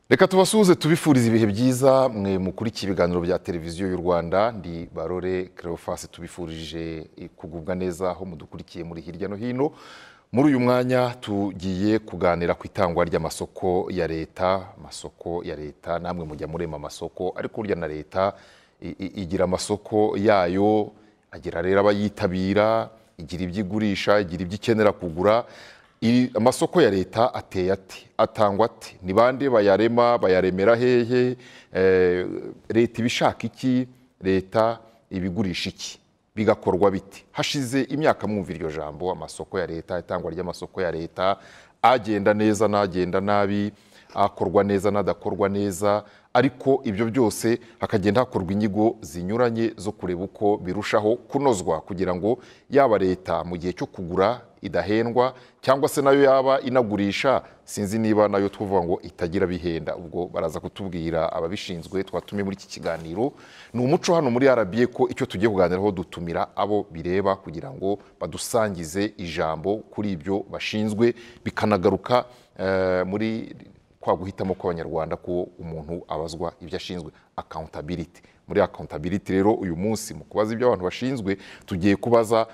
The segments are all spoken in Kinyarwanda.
reka tubasuhuze tubifuriza ibihe byiza mwe mukurikiye ibiganiro bya televiziyo y'u rwanda ndi barore kerofasi tubifurije kugubwa neza aho mudukurikiye muri hirya no hino muri uyu mwanya tugiye kuganira ku itangwa ry'amasoko ya leta amasoko ya leta namwe mujya murema amasoko ariko burya na leta i- i- igira amasoko yayo agira rero abayitabira igira ibyo igurisha igira ibyo ikenera kugura I- amasoko ya leta ateye ate atangwa ate ni bande bayarema bayaremera hehe Eh, leta ibishaka iki leta ibigurisha iki bigakorwa bite hashize imyaka mwumva iryo jambo amasoko ya leta itangwa ry'amasoko ya leta agenda neza n'agenda nabi akorwa neza n'adakorwa neza ariko ibyo byose hakagenda hakorwa inyigo zinyuranye zo kureba uko birushaho kunozwa kugira ngo yaba leta mu gihe cyo kugura idahendwa cyangwa se nayo yaba inagurisha sinzi niba nayo tuvuga ngo itagira bihenda ubwo baraza kutubwira ababishinzwe twatumiye muri iki kiganiro ni umuco hano muri RBA ko icyo tugiye kuganiraho dutumira abo bireba kugira ngo badusangize ijambo kuri ibyo bashinzwe bikanagaruka eh, muri kwa guhitamo kw'abanyarwanda ko umuntu abazwa ibyo ashinzwe accountability muri accountability rero uyu munsi mu kubaza ibyo abantu bashinzwe tugiye kubaza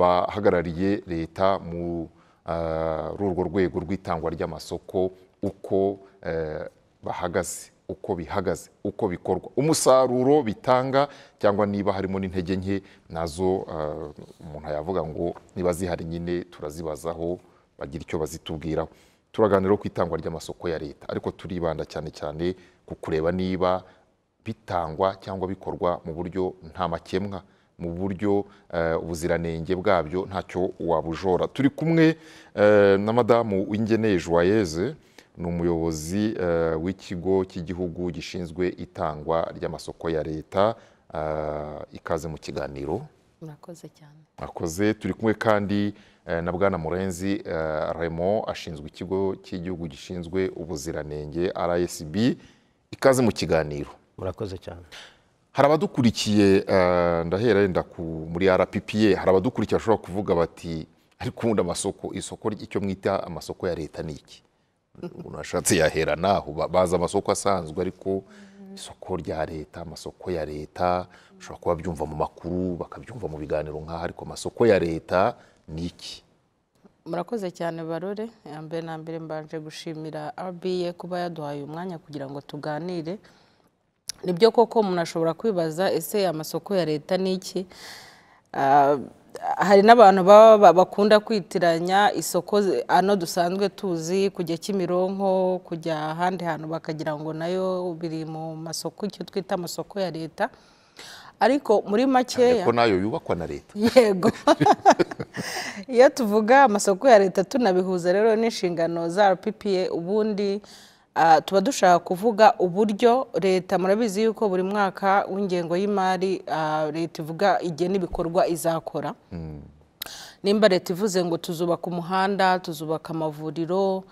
abahagarariye leta mu ah, muri urwo rwego rw'itangwa ry'amasoko uko eh, bahagaze uko bihagaze uko bikorwa umusaruro bitanga cyangwa niba harimo n'intege nke nazo ah, umuntu yavuga ngo niba zihari nyine turazibazaho bagira icyo bazitubwiraho turaganira ku itangwa ry'amasoko ya leta ariko turibanda cyane cyane ku kureba niba bitangwa cyangwa bikorwa mu buryo nta makemwa mu buryo eh, ubuziranenge bwabyo ntacyo wabujora turi kumwe eh, na madamu w'ingeneye joyeze ni umuyobozi eh, w'ikigo cy'igihugu gishinzwe itangwa ry'amasoko ya leta eh, ikaze mu kiganiro murakoze cyane akoze turi kumwe kandi eh, na bwana murenzi eh, remo ashinzwe ikigo cy'igihugu gishinzwe ubuziranenge rsb ikaze mu kiganiro murakoze cyane hari abadukurikiye eh, ndahera yenda ku- muri rppa hari abadukurikiye bashobora kuvuga bati ariko ubundi amasoko isoko ry- icyo mwita amasoko ya leta ni iki umuntu ashatse yahera naho ba- bazi amasoko asanzwe ariko isoko rya leta amasoko ya leta ushobora kuba byumva mu makuru bakabyumva mu biganiro nk'aha ariko amasoko ya leta ni iki murakoze cyane barore Ya mbere na mbere mbanje gushimira RBA kuba yaduhaye umwanya kugira ngo tuganire nibyo koko umuntu ashobora kwibaza ese amasoko ya leta ni iki Ah, hari n'abantu baba ba- bakunda kwitiranya isoko zi- ano dusanzwe tuzi kujya kimironko kujya ahandi hantu bakagira ngo nayo biri mu masoko icyo twita amasoko ya leta ariko muri makeya ko nayo yubakwa na leta yego iyo tuvuga amasoko ya leta tunabihuza rero n'inshingano za rppa ubundi ah, tuba dushaka kuvuga uburyo leta murabizi yuko buri mwaka w'ingengo y'imari ah, leta ivuga igihe n'ibikorwa izakora nimba leta ivuze ngo tuzubaka umuhanda tuzubaka amavuriro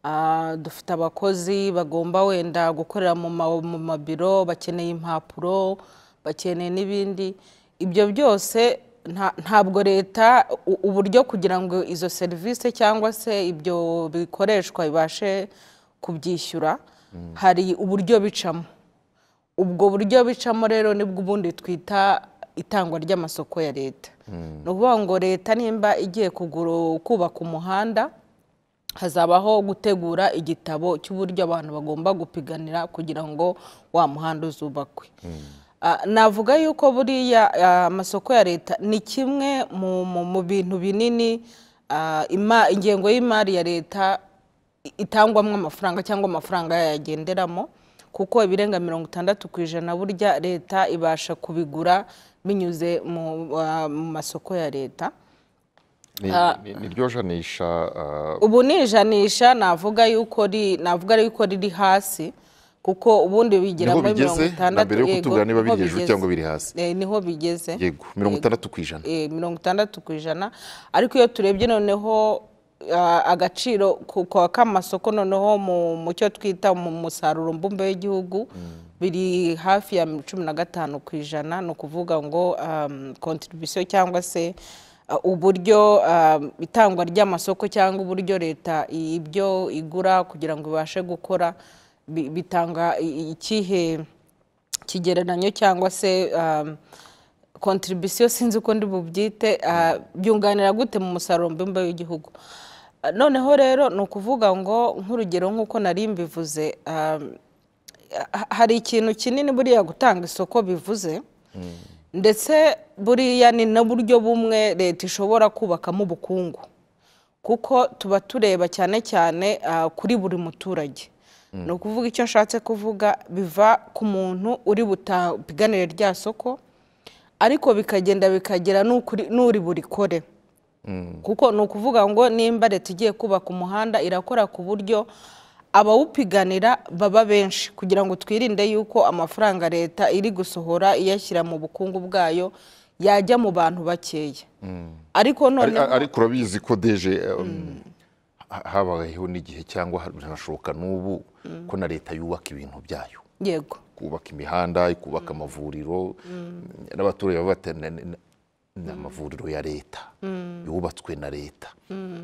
ah, dufite abakozi bagomba wenda gukorera mu ma- mu mabiro bakeneye impapuro bakeneye n'ibindi ibyo byose nta- ntabwo leta u- uburyo kugira ngo izo serivisi cyangwa se ibyo bikoreshwa bibashe kubyishyura hari uburyo bicamo ubwo buryo bicamo rero nibwo ubundi twita itangwa ry'amasoko ya leta ni ukuvuga ngo leta nimba igiye kugura kubaka umuhanda hazabaho gutegura igitabo cy'uburyo abantu bagomba gupiganira kugira ngo wa muhanda uzubakwe Ah, navuga yuko buriya ah, amasoko ya leta ni kimwe mu, mu, mu bintu binini ah, ima- ingengo y'imari ya leta i- itangwamo amafaranga cyangwa amafaranga yayagenderamo kuko ibirenga mirongo itandatu ku ijana burya leta ibasha kubigura binyuze mu ah, mu masoko ya leta Ni- ni- niryo janisha ah, ubu ni ijanisha navuga yuko ri- navuga yuko riri hasi kuko ubundi bigira niho muri mirongo bigeze na itandatu mbere yo yego, kutubwira niba niho biri hejuru bigeze. cyangwa biri hasi Eh, niho bigeze yego mirongo itandatu ku ijana Eh, mirongo itandatu ku ijana ariko iyo turebye noneho ah, agaciro ku- kwa k'amasoko noneho mu- mu cyo twita mu musaruro mbumbe w'igihugu biri hafi ya cumi na gatanu ku ijana ni ukuvuga ngo kontribusiyo cyangwa se ah, uburyo ah, itangwa ry'amasoko cyangwa uburyo leta i- ibyo igura kugira ngo ibashe gukora bi- bitanga i- ikihe kigereranyo cyangwa se um, contribution sinzi uko ndi bubyite ah, byunganira gute mu musaruro mbumbe w'igihugu Ah, noneho rero ni ukuvuga ngo nk'urugero nk'uko nari mbivuze um, ha- hari ikintu kinini buriya gutanga isoko bivuze ndetse buriya ni n'uburyo bumwe leta ishobora kubakamo ubukungu kuko tuba tureba cyane cyane ah, kuri buri muturage ni ukuvuga icyo nshatse kuvuga biva ku muntu uri butapiganire rya soko ariko bikagenda bikagera n'ukuri- n'uri burikore kuko ni ukuvuga ngo nimba leta igiye kubaka umuhanda irakora ku buryo abawupiganira baba benshi kugira ngo twirinde yuko amafaranga leta iri gusohora iyashyira mu bukungu bwayo yajya mu bantu bakeya ariko Ari- noneho ariko urabizi ko deje um, ha- habayeho n'igihe cyangwa ha- birashoboka n'ubu ko na leta yubaka ibintu byayo yego kubaka imihanda ikubaka amavuriro n'abaturage baba bati "Na- na- ni amavuriro ya leta yubatswe na leta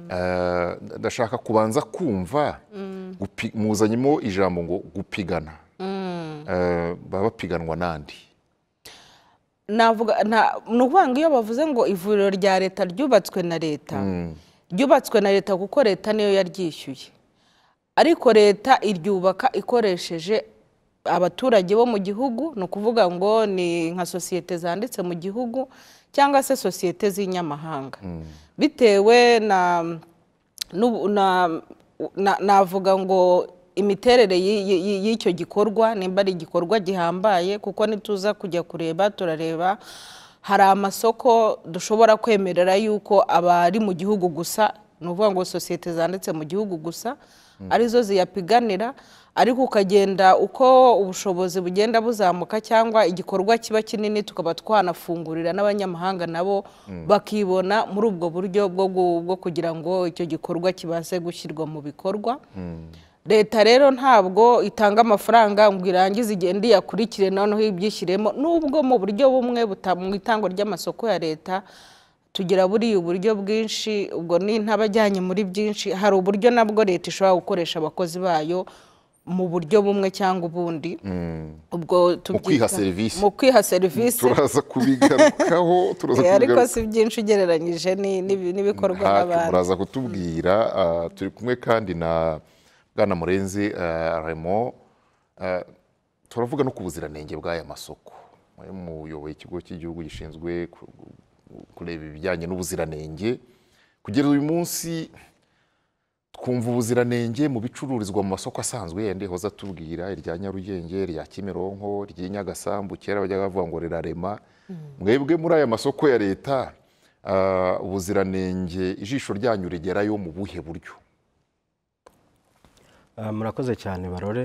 Eh, ndashaka kubanza kumva gupi- muzanyemo ijambo ngo gupigana Eh, baba bapiganwa n'andi navuga nta ni ukuvuga ngo iyo bavuze ngo ivuriro rya leta ryubatswe na leta ryubatswe na leta kuko leta niyo yaryishyuye ariko leta iryubaka ikoresheje abaturage bo mu gihugu ni ukuvuga ngo ni nka sosiyete zanditse mu gihugu cyangwa se sosiyete z'inyamahanga bitewe na n'ubu- na- na- navuga ngo imiterere y'i- y'i- y'icyo gikorwa nimba ari igikorwa gihambaye kuko nituza kujya kureba turareba hari amasoko dushobora kwemerera yuko abari mu gihugu gusa ni ukuvuga ngo sosiyete zanditse mu gihugu gusa arizo ziyapiganira ariko ukagenda uko ubushobozi bugenda buzamuka cyangwa igikorwa kiba kinini tukaba twanafungurira n'abanyamahanga nabo bakibona muri ubwo buryo bwo gu- bwo kugira ngo icyo gikorwa kibashe gushyirwa mu bikorwa leta rero ntabwo itanga amafaranga ngo irangize igende iyakurikire noneho ibyishyiremo nubwo mu buryo bumwe buta- mu itangwa ry'amasoko ya leta tugira buriya uburyo bwinshi ubwo ni ntabajyanye muri byinshi hari uburyo nabwo leta ishobora gukoresha abakozi bayo mu buryo bumwe cyangwa ubundi ubwo tubyita- serivisi. mu kwiha serivisi turaza kubigarukaho turaza Eh, ariko kubigarukaho si byinshi ugereranyije ni- n'ibi- n'ibikorwa ntacyo n'abantu muraza kutubwira ah, turi kumwe kandi na bwana murenzi ah, remo Ah, turavuga no ku buziranenge bw'aya masoko Mwe muyoboye ikigo cy'igihugu gishinzwe ku- kureba ibijyanye n'ubuziranenge kugera uyu munsi twumva ubuziranenge mu bicururizwa mu masoko asanzwe yandi hoza atubwira irya nyarugenge irya kimironko iry'inyagasambu kera bajyaga bavuga ngo rirarema mwebwe muri aya masoko ya leta ah, ubuziranenge ijisho ryanyu rigerayo mu buhe buryo Ah, murakoze cyane barore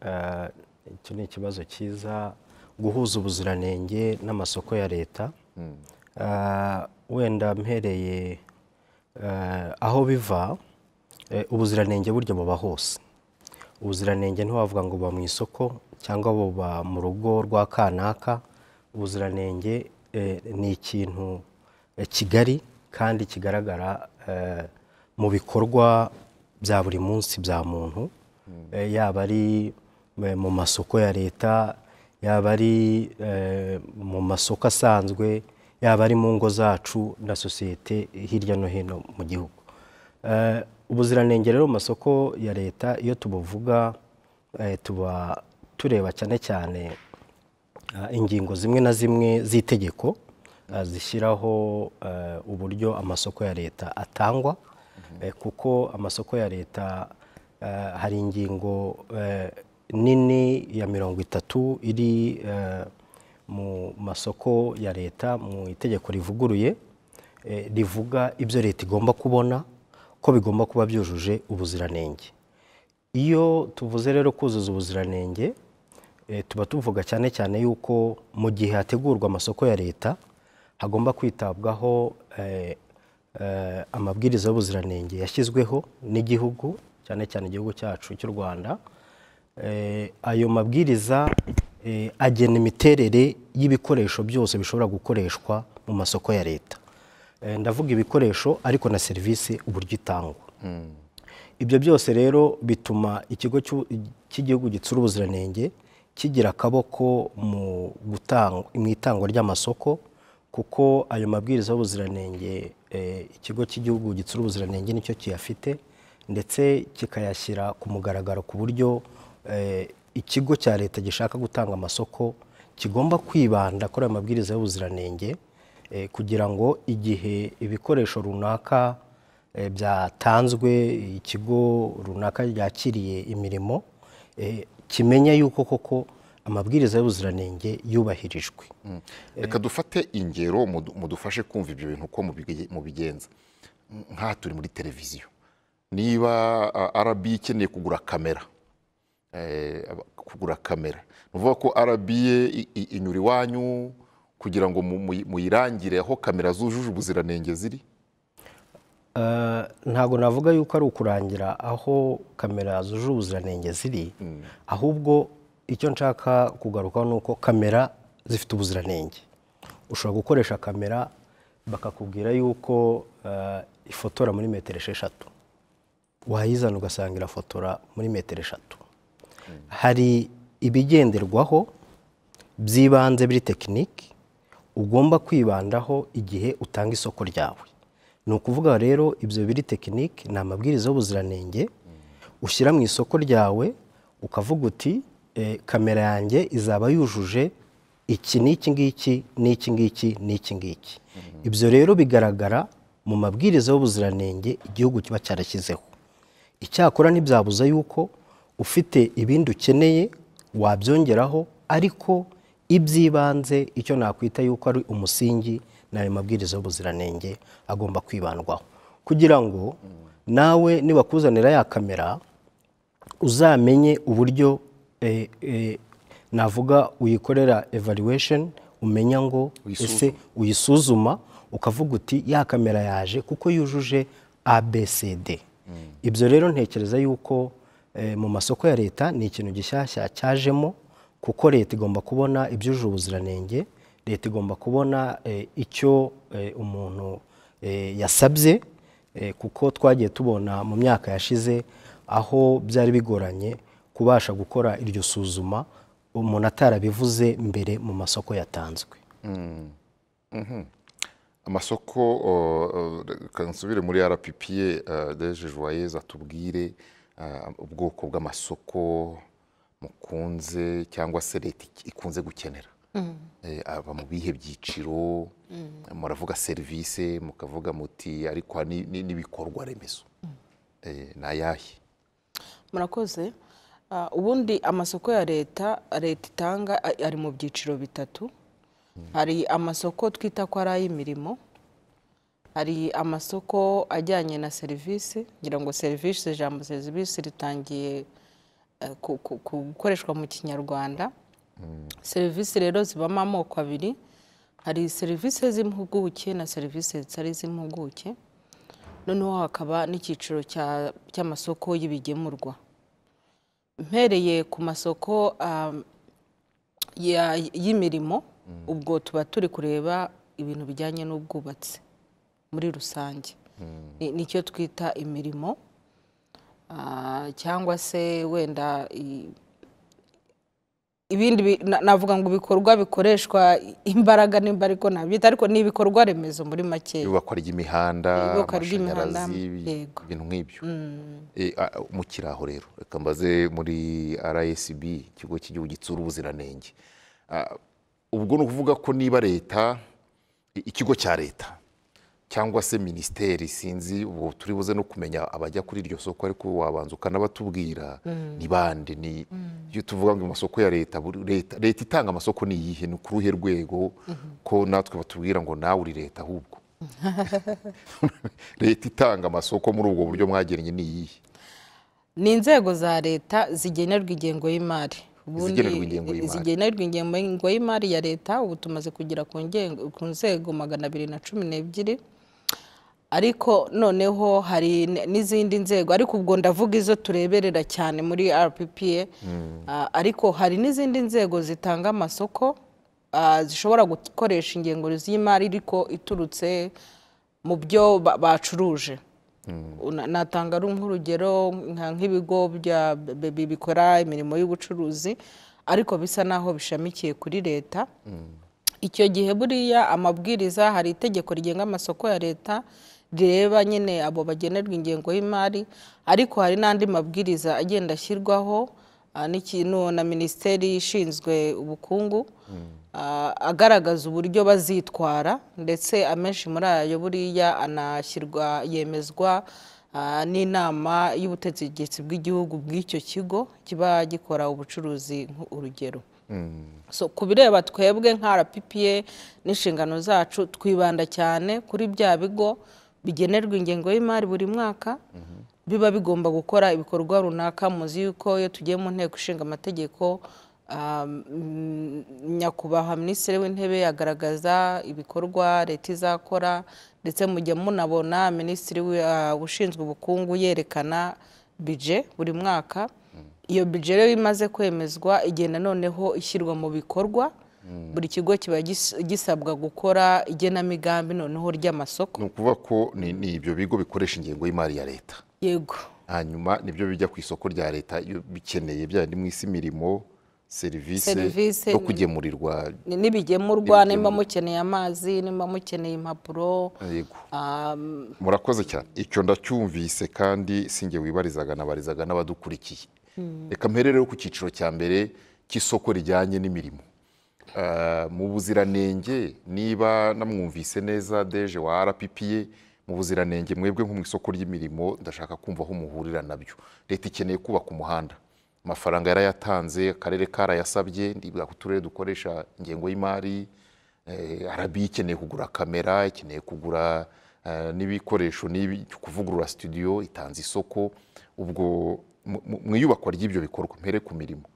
Ah, icyo ni ikibazo cyiza guhuza ubuziranenge n'amasoko ya leta Ah, wenda mpereye ah, aho biva eh, ubuziranenge burya buba hose ubuziranenge ntiwavuga ngo buba mu isoko cyangwa buba mu rugo rwa kanaka ubuziranenge eh, ni ikintu eh, kigari kandi kigaragara eh, mu bikorwa bya buri munsi bya muntu Eh, yaba ari eh, mu masoko ya leta yaba ari eh, mu masoko asanzwe yaba ari mu ngo zacu na sosiyete hirya no hino mu gihugu Eh, ubuziranenge rero mu masoko ya leta iyo tubuvuga eh, tuba tureba cyane cyane eh, ingingo zimwe na zimwe z'itegeko eh, zishyiraho eh, uburyo amasoko ya leta atangwa eh, kuko amasoko ya leta eh, hari ingingo eh, nini ya mirongo itatu iri eh, mu masoko ya leta mu itegeko rivuguruye eh, rivuga ibyo leta igomba kubona ko bigomba kuba byujuje ubuziranenge iyo tuvuze rero kuzuza ubuziranenge eh, tuba tuvuga cyane cyane yuko mu gihe hategurwa amasoko ya leta hagomba kwitabwaho eh, eh, amabwiriza y'ubuziranenge yashyizweho n'igihugu cyane cyane igihugu cyacu cy'u Rwanda Eh, ayo mabwiriza eh, agena imiterere y'ibikoresho byose bishobora gukoreshwa mu masoko ya leta Eh, ndavuga ibikoresho ariko na serivisi uburyo itangwa ibyo byose rero bituma ikigo cy'u- cy'igihugu gitsura ubuziranenge kigira akaboko mu gutanga mu itangwa ry'amasoko kuko ayo mabwiriza y'ubuziranenge eh, ikigo cy'igihugu gitsura ubuziranenge nicyo kiyafite ndetse kikayashyira ku mugaragaro ku buryo eh, ikigo cya leta gishaka gutanga amasoko kigomba kwibanda kuri ayo mabwiriza y'ubuziranenge eh, kugira ngo igihe ibikoresho runaka eh, byatanzwe ikigo runaka ryakiriye imirimo eh, kimenya yuko koko amabwiriza y'ubuziranenge yubahirijwe reka dufate ingero mudu- mudufashe kumva ibyo bintu uko mubige- mubigenza nk'aha turi muri televiziyo niba a, rb ikeneye kugura kamera eh, aba- kugura kamera ni ukuvuga ko rb i- i- inyura iwanyu kugira ngo mu- muyi- muyirangire aho kamera zujuje ubuziranenge ziri Eh, ntabwo navuga yuko ari ukurangira aho kamera zuje ubuziranenge ziri ahubwo icyo nshaka kugarukaho ni uko kamera zifite ubuziranenge ushobora gukoresha kamera bakakubwira yuko eh, ifotora muri metero esheshatu wayizana ugasanga irafotora muri metero eshatu hari ibigenderwaho by'ibanze biri tekiniki ugomba kwibandaho igihe utanga isoko ryawe ni ukuvuga rero ibyo biri tekiniki ni amabwiriza y'ubuziranenge ushyira mu isoko ryawe ukavuga uti "Eh, kamera yanjye izaba yujuje iki n'iki ngiki n'iki ngiki n'iki ngiki ibyo rero bigaragara mu mabwiriza y'ubuziranenge igihugu kiba cyarashyizeho icyakora ntibyabuza yuko ufite ibindi ukeneye wabyongeraho ariko iby'ibanze icyo nakwita yuko ari umusingi ni ayo mabwiriza y'ubuziranenge agomba kwibandwaho kugira ngo nawe nibakuzanira ya kamera uzamenye uburyo eh, eh, navuga uyikorera evaluation umenya ngo ese uyisuzuma ukavuga uti ya kamera yaje kuko yujuje abcd ibyo rero ntekereza yuko eh, mu masoko ya leta ni ikintu gishyashya cyajemo kuko leta igomba kubona ibyujuje ubuziranenge leta igomba kubona eh, icyo eh, umuntu eh, yasabye eh, kuko twagiye tubona mu myaka yashize aho byari bigoranye kubasha gukora iryo suzuma umuntu atarabivuze mbere mu masoko yatanzwe amasoko o, o, reka nsubire muri rppa deje joyeuse atubwire ah, ubwoko bw'amasoko mukunze cyangwa se leta ik- ikunze gukenera Eh, aba mu bihe byiciro muravuga serivisi mukavuga muti ariko aha ni- ni- n'ibikorwa remezo Eh, ni ayahe murakoze Ah, ubundi amasoko ya leta leta itanga a- ari mu byiciro bitatu hari amasoko twita ko ari ay'imirimo hari amasoko ajyanye na serivisi ngira ngo serivisi ijambo serivisi ritangiye eh, ku- ku- ku- gukoreshwa mu kinyarwanda serivisi rero zibamo amoko abiri hari serivisi z'impuguke na serivisi zitari iz'impuguke noneho hakaba n'icyiciro cya- cy'amasoko y'ibigemurwa mpereye ku masoko um, ya- y'imirimo ubwo tuba turi kureba ibintu bijyanye n'ubwubatsi muri rusange Ni- nicyo twita imirimo Ah, cyangwa se wenda i- ibindi bi- na- navuga ngo ibikorwa bikoreshwa imbaraga nimba ariko nabyita ariko ni ibikorwa remezo muri makeya iyubakwa ry'imihanda Iyubakwa ry'imihanda, amashanyarazi yego. ibintu nk'ibyo Eh, a- a- mukiri aho rero reka mbaze muri rsb ikigo cy'igihugu gitsura ubuziranenge Ah, ubwo ni ukuvuga ko niba leta i- ikigo cya leta cyangwa se minisiteri sinzi ubu turi buze no kumenya abajya kuri iryo soko ariko wabanza ukanabatubwira ni bande ni iyo tuvuga ngo amasoko ya leta buri- leta leta itanga amasoko ni iyihe ni ku ruhe rwego ko natwe batubwira ngo nawe uri leta ahubwo leta itanga amasoko muri ubwo buryo mwagennye ni iyihe ni inzego za leta zigenerwa ingengo y'imari Ubundi Izigenerwa ingengo y'imari. zigenerwa ingengo y'imari ya leta ubu tumaze kugera ku ngengo- ku nzego magana abiri na cumi n'ebyiri ariko noneho hari n- n'izindi nzego ariko ubwo ndavuga izo tureberera cyane muri rppa Ah, ariko hari n'izindi nzego zitanga amasoko ah, zishobora gukoresha ingengo y'imari ariko iturutse mu byo ba- bacuruje Una- natanga ari nk'urugero nka- nk'ibigo bya- bi- bi- bikora imirimo y'ubucuruzi ariko bisa n'aho bishamikiye kuri leta icyo gihe buriya amabwiriza hari itegeko rigenga amasoko ya leta rireba nyine abo bagenerwa ingengo y'imari ariko hari n'andi mabwiriza agenda ashyirwaho ah, n'ikintu na minisiteri ishinzwe ubukungu ah, agaragaza uburyo bazitwara ndetse amenshi muri ayo buriya anashyirwa yemezwa ah, n'inama y'ubutegetsi bw'igihugu bw'icyo kigo kiba gikora ubucuruzi nk'u- urugero so ku bireba twebwe nka rppa n'inshingano zacu twibanda cyane kuri bya bigo bigenerwa ingengo y'imari buri mwaka biba bigomba gukora ibikorwa runaka muzi yuko iyo tugiye mu nteko ishinga amategeko ah, mm, nyakubahwa minisitiri w'intebe agaragaza ibikorwa leta izakora ndetse mujya munabona minisitiri wi- ah, ushinzwe ubukungu yerekana bije buri mwaka iyo budget rero imaze kwemezwa igenda noneho ishyirwa mu bikorwa buri kigo kiba gis- gisabwa gukora igenamigambi noneho ry'amasoko ni ukuvuga ko ni ni ibyo bigo bikoresha ingengo y'imari ya leta yego hanyuma nibyo bijya ku isoko rya leta iyo bikeneye bya mu isi imirimo serivisi Serivisi zo kugemurirwa ni- n'ibigemurwa nimba mukeneye amazi nimba mukeneye impapuro yego um, murakoze cyane icyo ndacyumvise kandi sinjye wibarizaga nabarizaga n'abadukurikiye reka mperere rero ku cyiciro cya mbere cy'isoko rijyanye n'imirimo Ah, mu buziranenge niba namwumvise neza deje wa rppa mu buziranenge mwebwe nko mu isoko ry'imirimo ndashaka kumva aho muhurira nabyo leta ikeneye kubaka umuhanda amafaranga yarayatanze akarere karayasabye ndibwa ku turere dukoresha ingengo y'imari Eh, RB ikeneye kugura kamera ikeneye kugura eh, n'ibikoresho n'ibi kuvugurura studio itanze isoko ubwo mu- mu- mu iyubakwa ry'ibyo bikorwa mpere ku mirimo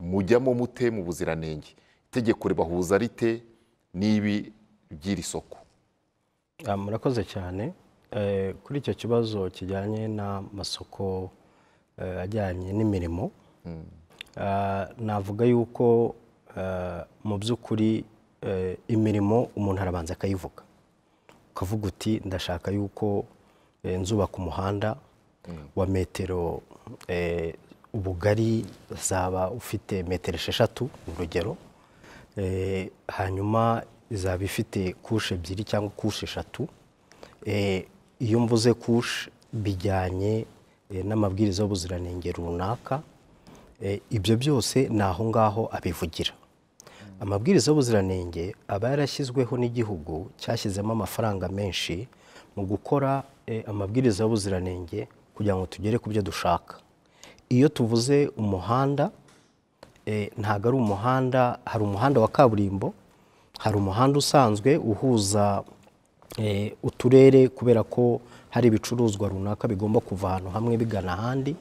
mujyamo mute mu buziranenge itegeko ribahuza rite n'ibi by'iri soko Ah, murakoze cyane Eh, kuri icyo kibazo kijyanye n'amasoko eh, ajyanye n'imirimo Ah, navuga yuko eh, mu by'ukuri eh, imirimo umuntu arabanza akayivuga ukavuga uti ndashaka yuko eh, nzubaka umuhanda wa metero eh, ubugari zaba ufite metero esheshatu ni urugero Eh, hanyuma izaba ifite kushe ebyiri cyangwa kushe eshatu Eh, iyo mvuze kushe bijyanye eh, n'amabwiriza y'ubuziranenge runaka Eh, ibyo byose ni aho ngaho abivugira amabwiriza y'ubuziranenge aba yarashyizweho n'igihugu cyashyizemo amafaranga menshi mu gukora eh, amabwiriza y'ubuziranenge kugira ngo tugere ku byo dushaka iyo tuvuze umuhanda eh, ntabwo ari umuhanda hari umuhanda wa kaburimbo hari umuhanda usanzwe uhuza eh, uturere kubera ko hari ibicuruzwa runaka bigomba kuva ahantu hamwe bigana ahandi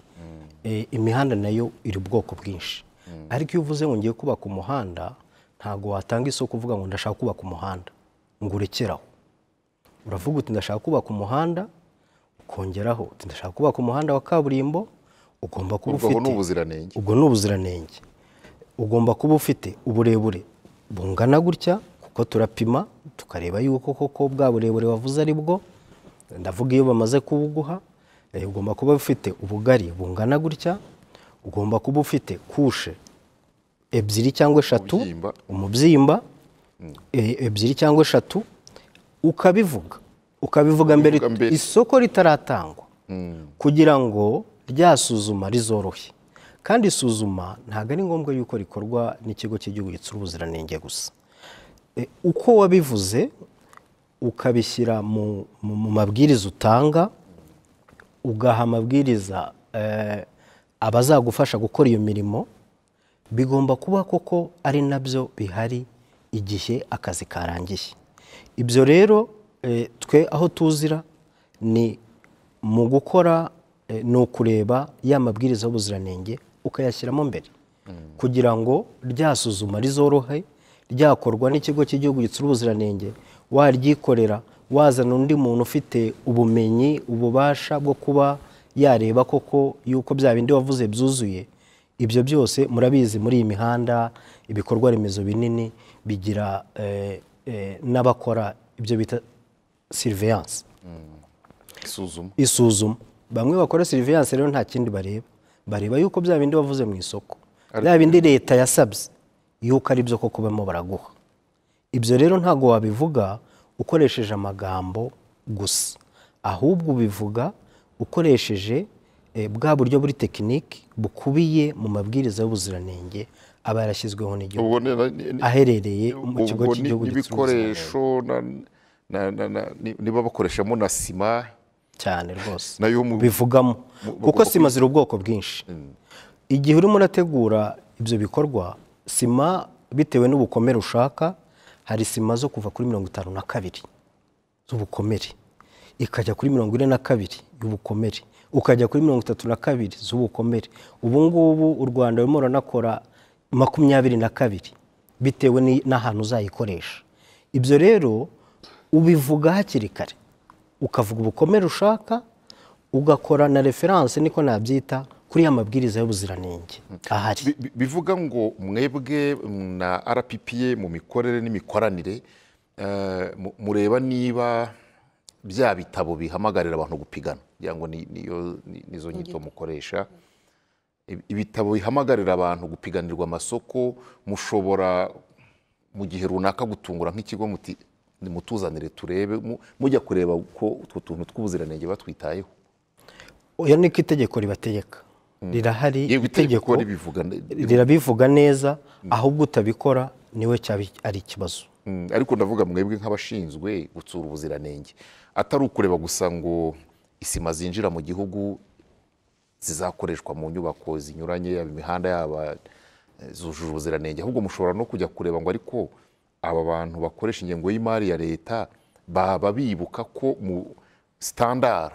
Eh, imihanda nayo iri ubwoko bwinshi ariko iyo uvuze ngo ngiye kubaka umuhanda ntabwo watanga isoko uvuga ngo ndashaka kubaka umuhanda ngo urekeraho uravuga uti ndashaka kubaka umuhanda ukongeraho uti ndashaka kubaka umuhanda wa kaburimbo ugomba kuba ubwo aho ni ufite ubuziranenge ubwo ni ubuziranenge ugomba kuba ufite uburebure bungana gutya kuko turapima tukareba yuko koko bwa burebure wavuze ari bwo ndavuga iyo bamaze kubuguha eh, ugomba kuba ufite ubugari bungana gutya ugomba kuba ufite kushe ebyiri cyangwa eshatu Umubyimba. umubyimba eh, ebyiri cyangwa eshatu ukabivuga ukabivuga mbere Ukabivuga mbere. isoko ritaratangwa kugira ngo rya suzuma rizorohe kandi isuzuma ntabwo ari ngombwa yuko rikorwa n'ikigo cy'igihugu gitsura ubuziranenge gusa E, uko wabivuze ukabishyira mu, mu, mu mabwiriza utanga ugaha amabwiriza eh, abazagufasha gukora iyo mirimo bigomba kuba koko ari nabyo bihari igihe akazi karangiye ibyo rero eh, twe aho tuzira ni mu gukora eh, ni ukureba ya mabwiriza y'ubuziranenge ukayashyiramo mbere kugira ngo ryasuzuma rizorohe ryakorwa n'ikigo cy'igihugu gitsura ubuziranenge waryikorera wazana undi muntu ufite ubumenyi ububasha bwo kuba yareba koko yuko bya bindi wavuze byuzuye ibyo byose murabizi muri iyi mihanda ibikorwa remezo binini bigira eh, eh, n'abakora ibyo bita siriveyanse isuzuma isuzuma bamwe bakora siriviyanse rero nta kindi bareba bareba yuko bya bindi wavuze mu isoko bya bindi leta yasabye yuko ari byo koko bamo baraguha ibyo rero ntabwo wabivuga ukoresheje amagambo gusa ahubwo ubivuga ukoresheje eh, bwa buryo buri tekiniki bukubiye mu mabwiriza y'ubuziranenge aba yarashyizweho n'igihugu ubwo ni- ni- ni- aherereye mu kigo ubwo ni- cy'igihugu gitsura ubuziranenge. n'ibikoresho na- na- na- na- ni- niba bakoreshamo na sima cyane rwose Nayo mu- bivugamo mu- kuko sima ziri ubwoko bwinshi igihe urimo urategura ibyo bikorwa sima bitewe n'ubukomere ushaka hari sima zo kuva kuri mirongo itanu na kabiri z'ubukomere ikajya kuri mirongo ine na kabiri y'ubukomere ukajya kuri mirongo itatu na kabiri z'ubukomere ubu ngubu u rwanda rurimo ruranakora makumyabiri na kabiri bitewe ni- n'ahantu uzayikoresha ibyo rero ubivuga hakiri kare ukavuga ubukomere ushaka ugakora na referanse niko nabyita kuri ya mabwiriza y'ubuziranenge ahari Bi- bi- bivuga ngo mwebwe mm, na rppa mu mikorere n'imikoranire eh, mu- mureba niba bya bitabo bihamagarira abantu gupigana kugira ngo ni- niyo- ni- nizo nyito mukoresha Ibi- ibitabo bihamagarira abantu gupiganirwa amasoko mushobora mu gihe runaka gutungura nk'ikigo muti nimutuzanire turebe mu- mujya kureba uko utwo tuntu tw'ubuziranenge batwitayeho oya niko itegeko ribategeka rirahari yewe itegeko itegeko ribivuga ne- rirabivuga neza ahubwo utabikora niwe cyaba ari ikibazo Mm, ariko ndavuga mwebwe nk'abashinzwe gutsura ubuziranenge atari ukureba gusa ngo isima zinjira mu gihugu zizakoreshwa mu nyubako zinyuranye yaba imihanda yaba eh, zujuje ubuziranenge ahubwo mushobora no kujya kureba ngo ariko aba bantu bakoresha ingengo y'imari ya leta baba bibuka ko mu standard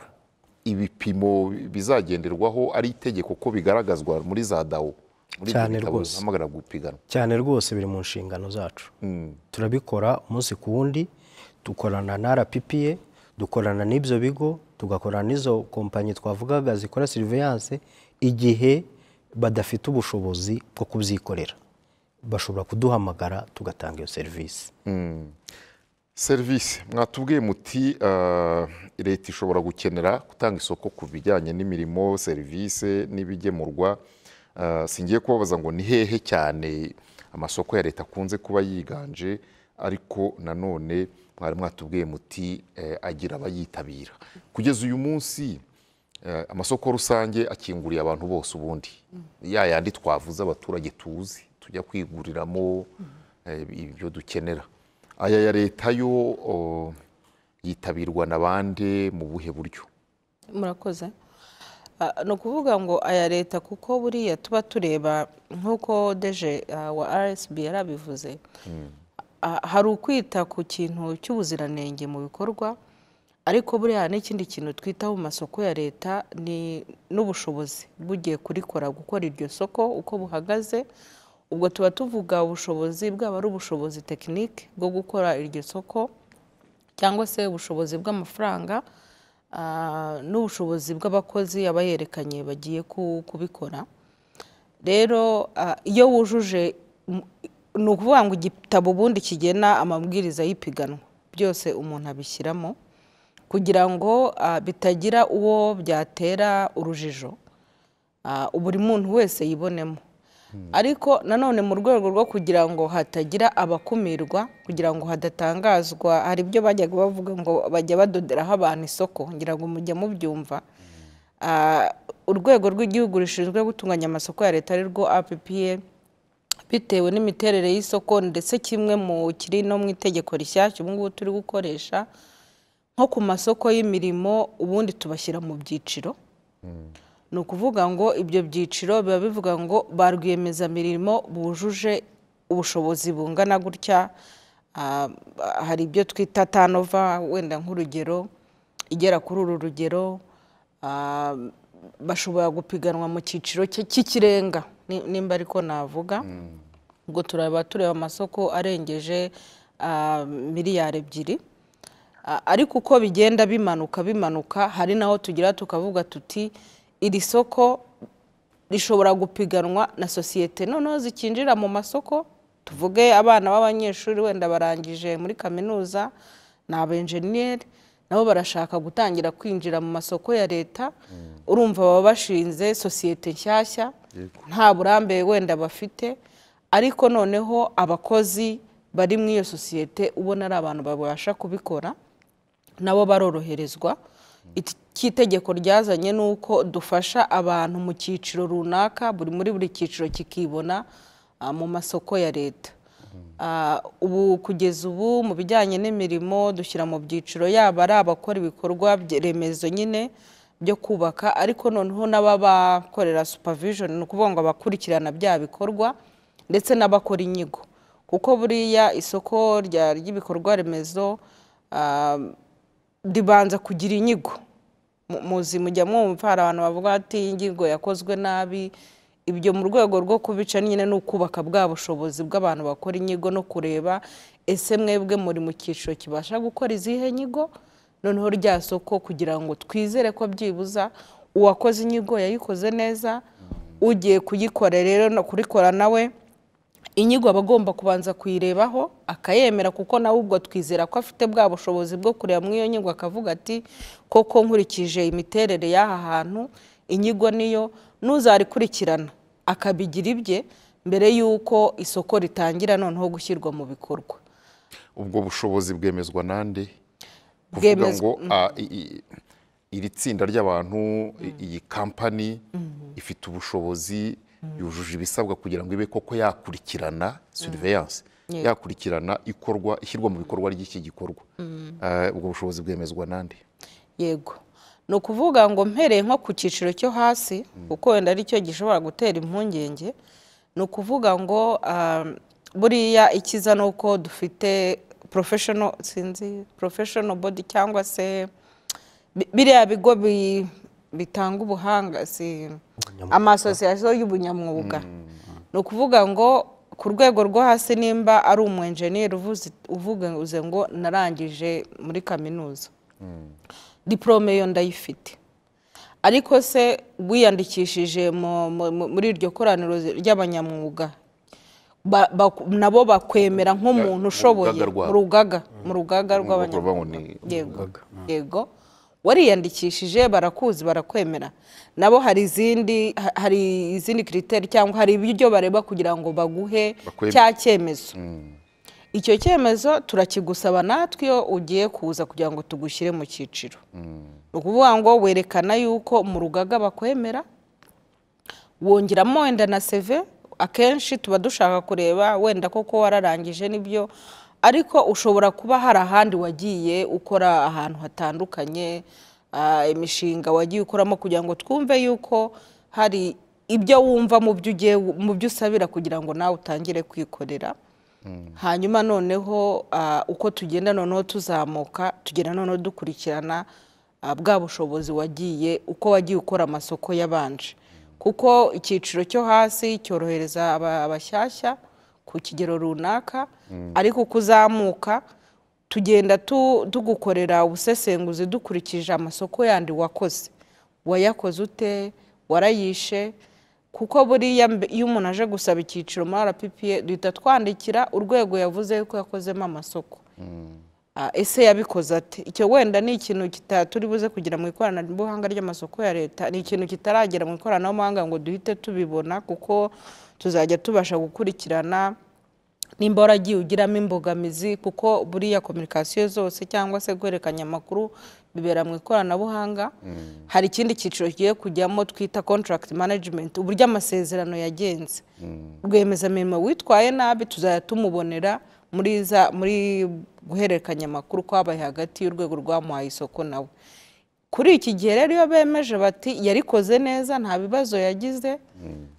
ibipimo bizagenderwaho ari itegeko ko bigaragazwa muri za dawo muri ibyo Cyane bitabo rwose. bihamagara gupiganwa cyane rwose biri mu nshingano zacu turabikora umunsi ku wundi dukorana na rppa dukorana n'ibyo bigo tugakorana n'izo kompanyi twavugaga zikora siriveyanse igihe badafite ubushobozi bwo kubyikorera bashobora kuduhamagara tugatanga iyo serivisi serivisi mwatubwiye muti eh, leta ishobora gukenera gutanga isoko ku bijyanye n'imirimo serivisi n'ibigemurwa Eh, singiye kubabaza ngo ni hehe cyane amasoko ya leta akunze kuba yiganje ariko nanone mwari mwatubwiye muti eh, agira abayitabira kugeza uyu munsi eh, amasoko rusange akinguriye abantu bose ubundi ya yandi twavuze abaturage tuzi tujya kwiguriramo eh, ibyo dukenera aya ya leta yo o, yitabirwa na bande mu buhe buryo murakoze Ah, ni ukuvuga ngo aya leta kuko buriya tuba tureba nk'uko deje ah, wa rsb yari abivuze Ah, hari ukwita ku kintu cy'ubuziranenge mu bikorwa ariko buriya hari n'ikindi kintu twitaho mu masoko ya leta ni n'ubushobozi bugiye kurikora gukora iryo soko uko buhagaze ubwo tuba tuvuga ubushobozi bwaba ari ubushobozi tekinike bwo gukora iryo soko cyangwa se ubushobozi bw'amafaranga ah, n'ubushobozi bw'abakozi aba yerekanye bagiye ku- kubikora rero ah, iyo wujuje m- ni ukuvuga ngo igitabo ubundi kigena amabwiriza y'ipiganwa byose umuntu abishyiramo kugira ngo ah, bitagira uwo byatera urujijo Ah, buri muntu wese yibonemo ariko nanone mu rwego rwo kugira ngo hatagira abakumirwa kugira ngo hadatangazwa hari ibyo bajyaga bavuga ngo bajya badoderaho abantu isoko ngira ngo mujya mubyumva Ah, urwego rw'igihugu rushinzwe gutunganya amasoko ya leta ari rwo appa bitewe n'imiterere y'isoko ndetse kimwe mu kiri no mu itegeko rishyashya ubu ngubu turi gukoresha nko ku masoko y'imirimo ubundi tubashyira mu byiciro ni ukuvuga ngo ibyo byiciro biba bivuga ngo ba rwiyemezamirimo bujuje ubushobozi bungana gutya Ah, hari ibyo twita tanova wenda nk'urugero igera kuri uru rugero Ah, bashobora gupiganwa mu cyiciro cye- cy'ikirenga ni- nimba ariko navuga ubwo turaba tureba amasoko arengeje ah, miliyari ebyiri A- ariko uko bigenda bimanuka bimanuka hari naho tugira tukavuga tuti iri soko rishobora gupiganwa na sosiyete noneho zikinjira mu masoko tuvuge abana b'abanyeshuri wenda barangije muri kaminuza ni abenjeniyeri nabo barashaka gutangira kwinjira mu masoko ya leta urumva baba bashinze sosiyete nshyashya nta burambe wenda bafite ariko noneho abakozi bari muri iyo sosiyete ubona ari abantu babasha kubikora nabo baroroherezwa iki tegeko ryazanye ni uko dufasha abantu mu cyiciro runaka buri muri buri cyiciro kikibona ah, mu masoko ya leta Ah, ubu kugeza ubu mu bijyanye n'imirimo dushyira mu byiciro yaba ari abakora ibikorwa bye- remezo nyine byo kubaka ariko noneho n'ababakorera supervision ni ukuvuga ngo abakurikirana bya bikorwa ndetse n'abakora inyigo kuko buriya isoko rya- ry'ibikorwa remezo ah, ribanza kugira inyigo Mu- muzi mujya mwumva hari abantu bavuga ati inyigo yakozwe nabi ibyo mu rwego rwo kubica nyine ni ukubaka bwa bushobozi bw'abantu bakora inyigo no kureba ese mwebwe muri mu cyiciro kibasha gukora izihe nyigo noneho rya soko kugira ngo twizere ko byibuza uwakoze inyigo yayikoze neza ugiye kuyikora rero no kurikora nawe inyigo aba agomba kubanza kuyirebaho akayemera kuko nawe ubwo twizera ko afite bwa bushobozi bwo kureba muri iyo nyigo akavuga ati koko nkurikije imiterere y'aha hantu inyigo niyo n'uzarikurikirana akabigira ibye mbere y'uko isoko ritangira noneho gushyirwa mu bikorwa ubwo bushobozi bwemezwa nande kuvuga Bwemezwa- ngo ah, i- i- iri tsinda ry'abantu i- iyi kampani ifite ubushobozi yujuje ibisabwa kugira ngo ibe koko yakurikirana surveillance Yego. yakurikirana ikorwa ishyirwa mu bikorwa ry'iki gikorwa Ah, ubwo bushobozi bwemezwa nande yego ni ukuvuga ngo mpereye nko ku cyiciro cyo hasi kuko wenda aricyo gishobora gutera impungenge ni ukuvuga ngo ah, buriya ikiza ni uko dufite professional sinzi professional body cyangwa se bi- biriya bigo bi- bitanga ubuhanga si amasosiyasiyo y'ubunyamwuga ni ukuvuga ngo ku rwego rwo hasi nimba ari umwenjeniyeri uvuze uvuze ngo narangije muri kaminuza diporome yo ndayifite ariko se wiyandikishije mu- mu- mu- muri iryo koraniro ry'abanyamwuga ba- ba- nabo bakwemera nk'umuntu Mu ushoboye rugaga rwabo. mu rugaga mu rugaga Ni ukuvuga ngo rw'abanyamwuga ni- yego yego wariyandikishije barakuzi barakwemera nabo hari izindi ha- hari izindi kiriteri cyangwa hari ibyo bareba kugira ngo baguhe Bakwemere. cya cyemezo icyo cyemezo turakigusaba natwe iyo ugiye kuza kugira ngo tugushyire mu cyiciro ni ukuvuga ngo werekana yuko mu rugaga bakwemera wongeramo wenda na seve akenshi tuba dushaka kureba wenda koko wararangije nibyo ariko ushobora kuba hari ahandi wagiye ukora ahantu hatandukanye ah, imishinga wagiye ukoramo kugira ngo twumve yuko hari ibyo wumva mu byo ugiye mu byo usabira kugira ngo nawe utangire kwikorera hanyuma noneho ah, uko tugenda noneho tuzamuka tugenda noneho dukurikirana ah, bwa bushobozi wagiye uko wagiye ukora amasoko yabanje kuko icyiciro cyo hasi cyorohereza aba- abashyashya ku kigero runaka ariko uko uzamuka tugenda tu- tugukorera ubusesenguzi dukurikije amasoko yandi wakoze wayakoze ute warayishe kuko buriya mbe- iyo umuntu aje gusaba icyiciro muri rppa duhita twandikira urwego yavuze yuko yakozemo amasoko Ah, ese yabikoze ate icyo wenda ni ikintu kita- turi buze kugira mu ikoranabuhanga ry'amasoko ya leta ni ikintu kitaragera mu ikoranabuhanga ngo duhite tubibona kuko tuzajya tubasha gukurikirana nimba waragiye ugiramo imbogamizi kuko buriya kominikasiyo zose cyangwa se guhererekanya amakuru bibera mu ikoranabuhanga hari ikindi cyiciro kigiye kujyamo twita contract management uburyo amasezerano yagenze rwiyemezamirimo witwaye nabi tuzajya tumubonera muri za muri guhererekanya amakuru kwabaye hagati y'urwego rwamuhaye isoko nawe kuri iki gihe rero iyo bemeje bati yarikoze neza nta bibazo yagize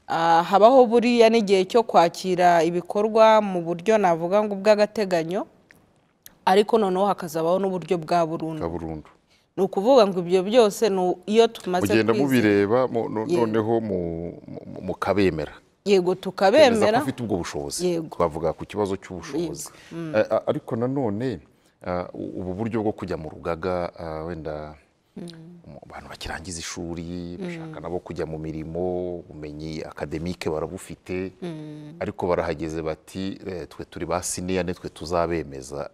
ah, habaho buriya n'igihe cyo kwakira ibikorwa mu buryo navuga ngo ubw'agateganyo ariko noneho hakazabaho n'uburyo bwa burundu bwa burundu ni ukuvuga ngo ibyo byose ni u- iyo tumaze mugenda kwizera- mubireba mu- no- Yego. noneho mu- mu- mukabemera yego bemeza tukabemera ko afite ubwo bushobozi Yego. twavuga ku kibazo cy'ubushobozi Eh, a- ariko nanone ah, u- ubu buryo bwo kujya mu rugaga ah, wenda mu- abantu bakirangiza ishuri bashaka nabo kujya mu mirimo ubumenyi akademike barabufite ariko barahageze bati eh, twe turi ba siniya nitwe tuzabemeza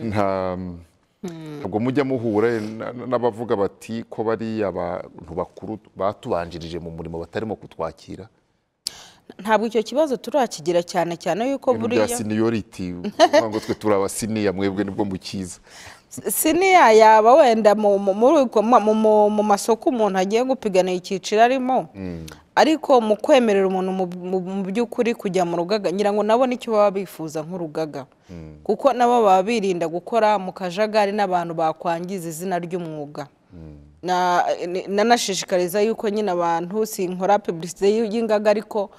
nta ntabwo mujya muhura na- na- n'abavuga bati ko bariya abantu bakuru batubanjirije mu murimo batarimo kutwakira ntabwo icyo kibazo turakigira cyane cyane yuko ibintu bya buriya seniyoriti uvuga ngo twe turi abasiniya mwebwe nibwo mukiza siniya yaba wenda mu- mu- muri uko- mu- mu- mu masoko umuntu agiye gupiganira icyiciro arimo ariko mu kwemerera umuntu mu- mu- mu by'ukuri kujya mu rugaga ngira ngo nabo nicyo baba bifuza nk'urugaga kuko nabo baba birinda gukora mu kajagari n'abantu bakwangiza izina ry'umwuga Na- ni- nanashishikariza yuko nyine abantu sinkora pubulisite y'ingaga ariko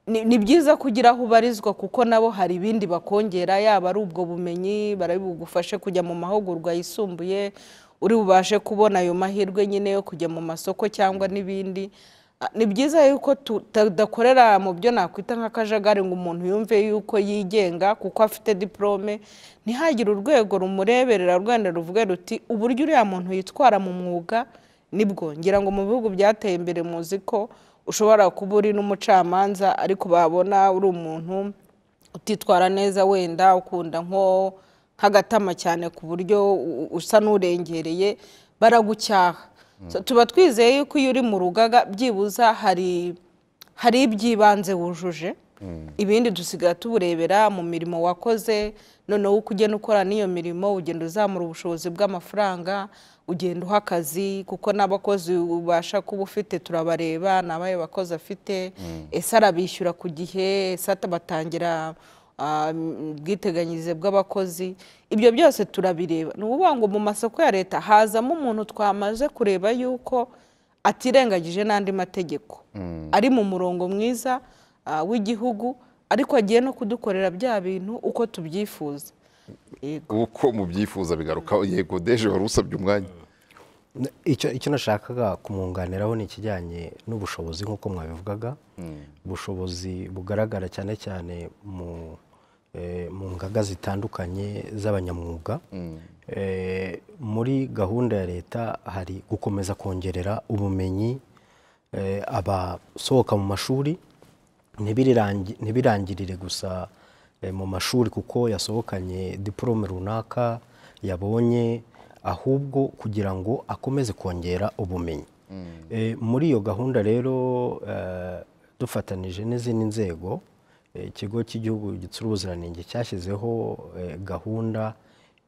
ni ni byiza kugira aho ubarizwa kuko nabo hari ibindi bakongera yaba ari ubwo bumenyi barabugufashe kujya mu mahugurwa yisumbuye uri bubashe kubona ayo mahirwe nyine yo kujya mu masoko cyangwa n'ibindi Ah, ni byiza yuko tudakorera mu byo nakwita nk'akajagari ngo umuntu yumve yuko yigenga kuko afite diporome ntihagire urwego rumureberera rwenda ruvuge ruti uburyo uriya muntu yitwara mu mwuga nibwo ngira ngo mu bihugu byateye imbere muzi ko ushobora kuba uri n'umucamanza ariko babona uri umuntu utitwara neza wenda ukunda nko nk'agatama cyane ku buryo u- u- usa n'urengereye baragucyaha So, tuba twizeye yuko iyo uri mu rugaga byibuza hari hari iby'ibanze wujuje ibindi dusigaye tuburebera mu mirimo wakoze noneho uko ugenda ukora n'iyo mirimo ugenda uzamura ubushobozi bw'amafaranga ugenda uha akazi kuko n'abakozi ubasha kuba ufite turabareba ni abahe bakozi afite ese arabishyura ku gihe ese atabatangira ah, m- ubwiteganyirize bw'abakozi ibyo byose turabireba ni ukuvuga ngo mu masoko ya leta hazamo umuntu twamaze kureba yuko atirengagije n'andi mategeko ari mu murongo mwiza ah, w'igihugu ariko agiye no kudukorera bya bintu uko tubyifuza Yego. uko mubyifuza bigaruka yego deje wari usabye umwanya N- icyo icyo nashakaga kumwunganiraho ni ikijyanye n'ubushobozi nk'uko mwabivugaga ubushobozi bugaragara cyane cyane mu eh, mu ngaga zitandukanye z'abanyamwuga Eh, muri gahunda ya leta hari gukomeza kongerera ubumenyi eh, abasohoka mu mashuri ntibirirangi- ntibirangirire gusa eh, mu mashuri kuko yasohokanye diporome runaka yabonye ahubwo kugira ngo akomeze kongera ubumenyi Eh, muri iyo gahunda rero eh, dufatanije n'izindi nzego eh, ikigo cy'igihugu gitsura ubuziranenge cyashyizeho eh, gahunda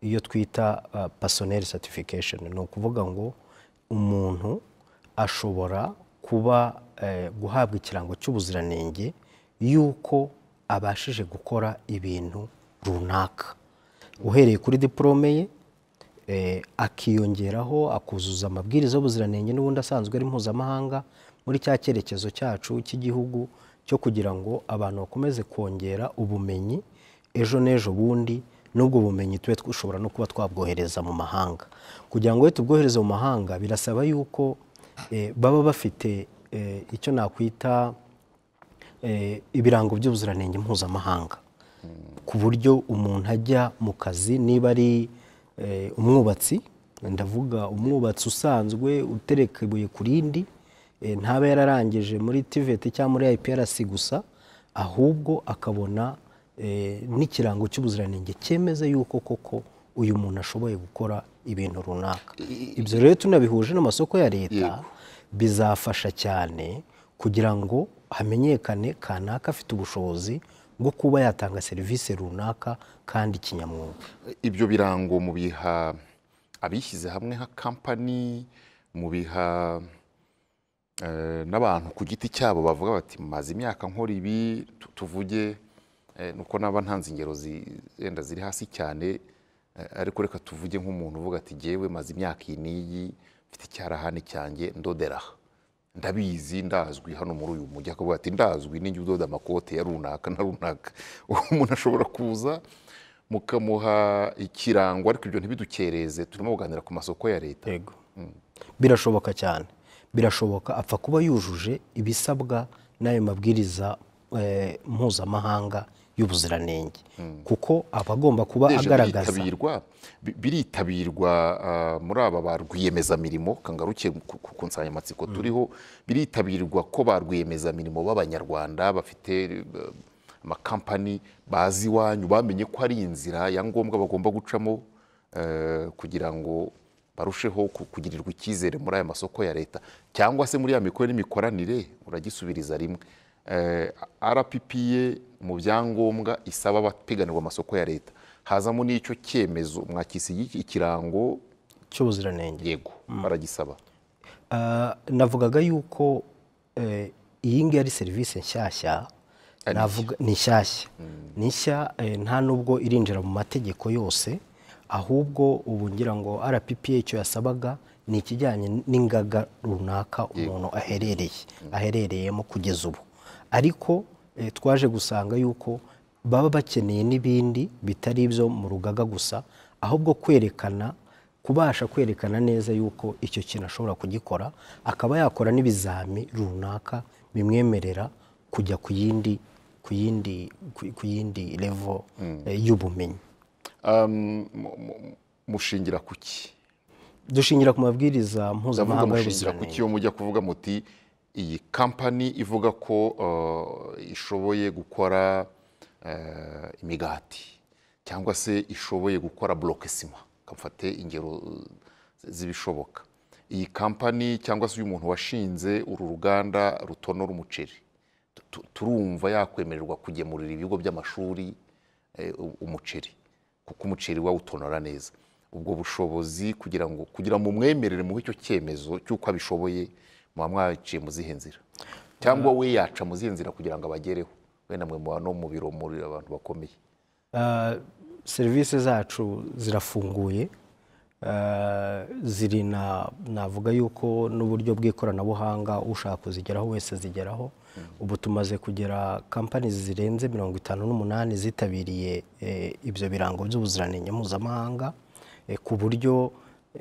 iyo twita pasoneri certification ni ukuvuga ngo umuntu ashobora kuba eh, guhabwa ikirango cy'ubuziranenge yuko abashije gukora ibintu runaka uhereye kuri diporome ye eh, akiyongeraho akuzuza amabwiriza y'ubuziranenge n'ubundi asanzwe ari mpuzamahanga muri cya cyerekezo cyacu cy'igihugu cyo kugira ngo abantu bakomeze kongera ubumenyi ejo n'ejo bundi n'ubwo bumenyi tube dushobora no kuba twabwohereza mu mahanga kugira ngo iyo tubwohereze mu mahanga birasaba yuko eh, baba bafite eh, icyo nakwita eh, ibirango by'ubuziranenge mpuzamahanga ku buryo umuntu ajya mu kazi niba ari eh, umwubatsi ndavuga umwubatsi usanzwe utereka ibuye ku rindi eh, ntaba yararangije muri tiveti cyangwa muri IPRC gusa ahubwo akabona eh, n'ikirango cy'ubuziranenge cyemeza yuko koko uyu muntu ashoboye gukora ibintu runaka ibyo rero tunabihuje n'amasoko ya leta bizafasha cyane kugira ngo hamenyekane kanaka afite ubushobozi bwo kuba yatanga serivisi runaka kandi kinyamwuga ibyo birango mubiha abishyize hamwe nka kampani mubiha eh, n'abantu ku giti cyabo bavuga bati maze imyaka nkora ibi tu- tuvuge eh, nuko naba ntanze ingero zi- wenda ziri hasi cyane eh, ariko reka tuvuge nk'umuntu uvuga ati jyewe maze imyaka iyi n'iyi mfite icyarahani cyanjye ndodera aha." ndabizi ndazwi hano muri uyu mujyi akavuga ati ndazwi ninjye udoda amakote ya runaka na runaka umuntu ashobora kuza mukamuha ikirango ariko ibyo ntibidukereze turimo kuganira ku masoko ya leta yego birashoboka cyane birashoboka apfa kuba yujuje ibisabwa n'ayo mabwiriza eh, mpuzamahanga y'ubuziranenge kuko aba agomba kuba Deje agaragaza biritabirwa bi- biritabirwa ah, muri aba ba rwiyemezamirimo kangaruke ku ku- ku nsanganyamatsiko turiho biritabirwa ko ba rwiyemezamirimo b'abanyarwanda bafite eh, amakampani bazi iwanyu bamenye ko ari inzira ya ngombwa bagomba gucamo eh, kugira ngo barusheho ku- kugirirwa icyizere muri aya masoko ya leta cyangwa se muri ya mikoro n'imikoranire uragisubiriza rimwe Eh, rppa mu byangombwa isaba abapiganirwa amasoko ya leta hazamo n'icyo cyemezo mwakisi ikirango cy'ubuziranenge yego baragisaba Ah, navugaga yuko eh, iyi ngiyi ari serivisi nshyashya navuga ni nshyashya ni nshya eh, nta nubwo irinjira mu mategeko yose ahubwo ubu ngira ngo rppa icyo yasabaga ni ikijyanye n'ingaga runaka umuntu aherereye aherereyemo kugeza ubu ariko eh, twaje gusanga yuko baba bakeneye n'ibindi bitari ibyo mu rugaga gusa ahubwo kwerekana kubasha kwerekana neza yuko icyo kintu ashobora kugikora akaba yakora n'ibizami runaka bimwemerera kujya ku yindi ku yindi ku- ku yindi level eh, y'ubumenyi Um, mu- mu- mushingira ku ki dushingira ku mabwiriza ndavuga mpuzamahanga mushingira ku y'ubuziranenge ki iyo mujya kuvuga muti iyi kampani ivuga ko uh, ishoboye gukora uh, imigati cyangwa se ishoboye gukora bloke sima kamfate ingero uh, z'ibishoboka iyi kampani cyangwa se uyu muntu washinze uru ruganda rutonora umuceri tu- turumva yakwemererwa kugemurira ibigo by'amashuri eh, u- umuceri kuko umuceri wawutonora neza ubwo bushobozi kugira ngo kugira ngo umwemerere muhe icyo cyemezo cy'uko abishoboye muba mwaciye mu zihe nzira cyangwa we yaca mu zihe nzira kugira ngo abagereho wenda mwe muba no mu biro muri abantu bakomeye Uh, serivisi zacu zirafunguye Uh, ziri na navuga yuko n'uburyo bw'ikoranabuhanga ushaka kuzigeraho wese azigeraho ubu tumaze kugera kampani zirenze mirongo itanu n'umunani zitabiriye eh, ibyo birango by'ubuziranenge mpuzamahanga eh, ku buryo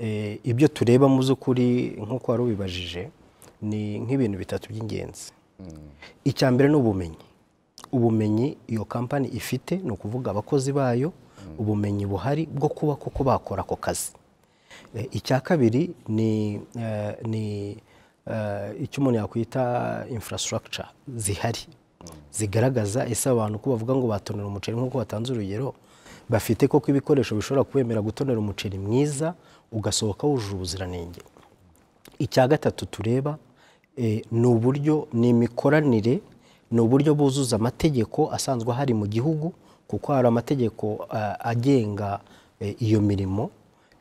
eh, ibyo tureba mu by'ukuri nk'uko wari ubibajije ni nk'ibintu bitatu by'ingenzi icya mbere ni ubumenyi ubumenyi iyo kampani ifite ni ukuvuga abakozi bayo ubumenyi buhari bwo kuba kuko bakora ako kazi Eh, icya kabiri ni eh, ni eh, icyo umuntu yakwita infrastructure zihari zigaragaza ese abantu ko bavuga ngo batonera umuceri nk'uko batanze urugero bafite koko ibikoresho bishobora kwemerera gutonera umuceri mwiza ugasohoka wujuje ubuziranenge icya gatatu tureba eh, ni uburyo ni imikoranire ni uburyo buzuza amategeko asanzwe ahari mu gihugu kuko hari amategeko eh, agenga eh, iyo mirimo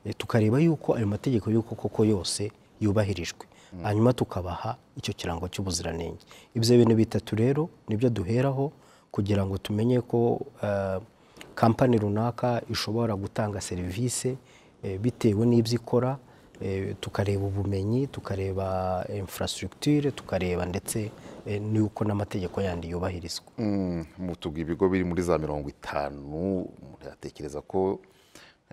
Eh, tukareba yuko ayo mategeko y'uko koko yose yubahirijwe hanyuma tukabaha icyo kirango cy'ubuziranenge ibyo bintu bitatu rero nibyo duheraho kugira ngo tumenye ko eh, kampani runaka ishobora gutanga serivisi eh, bitewe n'ibyo ikora eh, tukareba ubumenyi tukareba infrastructure tukareba ndetse eh, n'uko n'amategeko yandi yubahirizwa mutuga ibigo biri muri za mirongo itanu muratekereza ko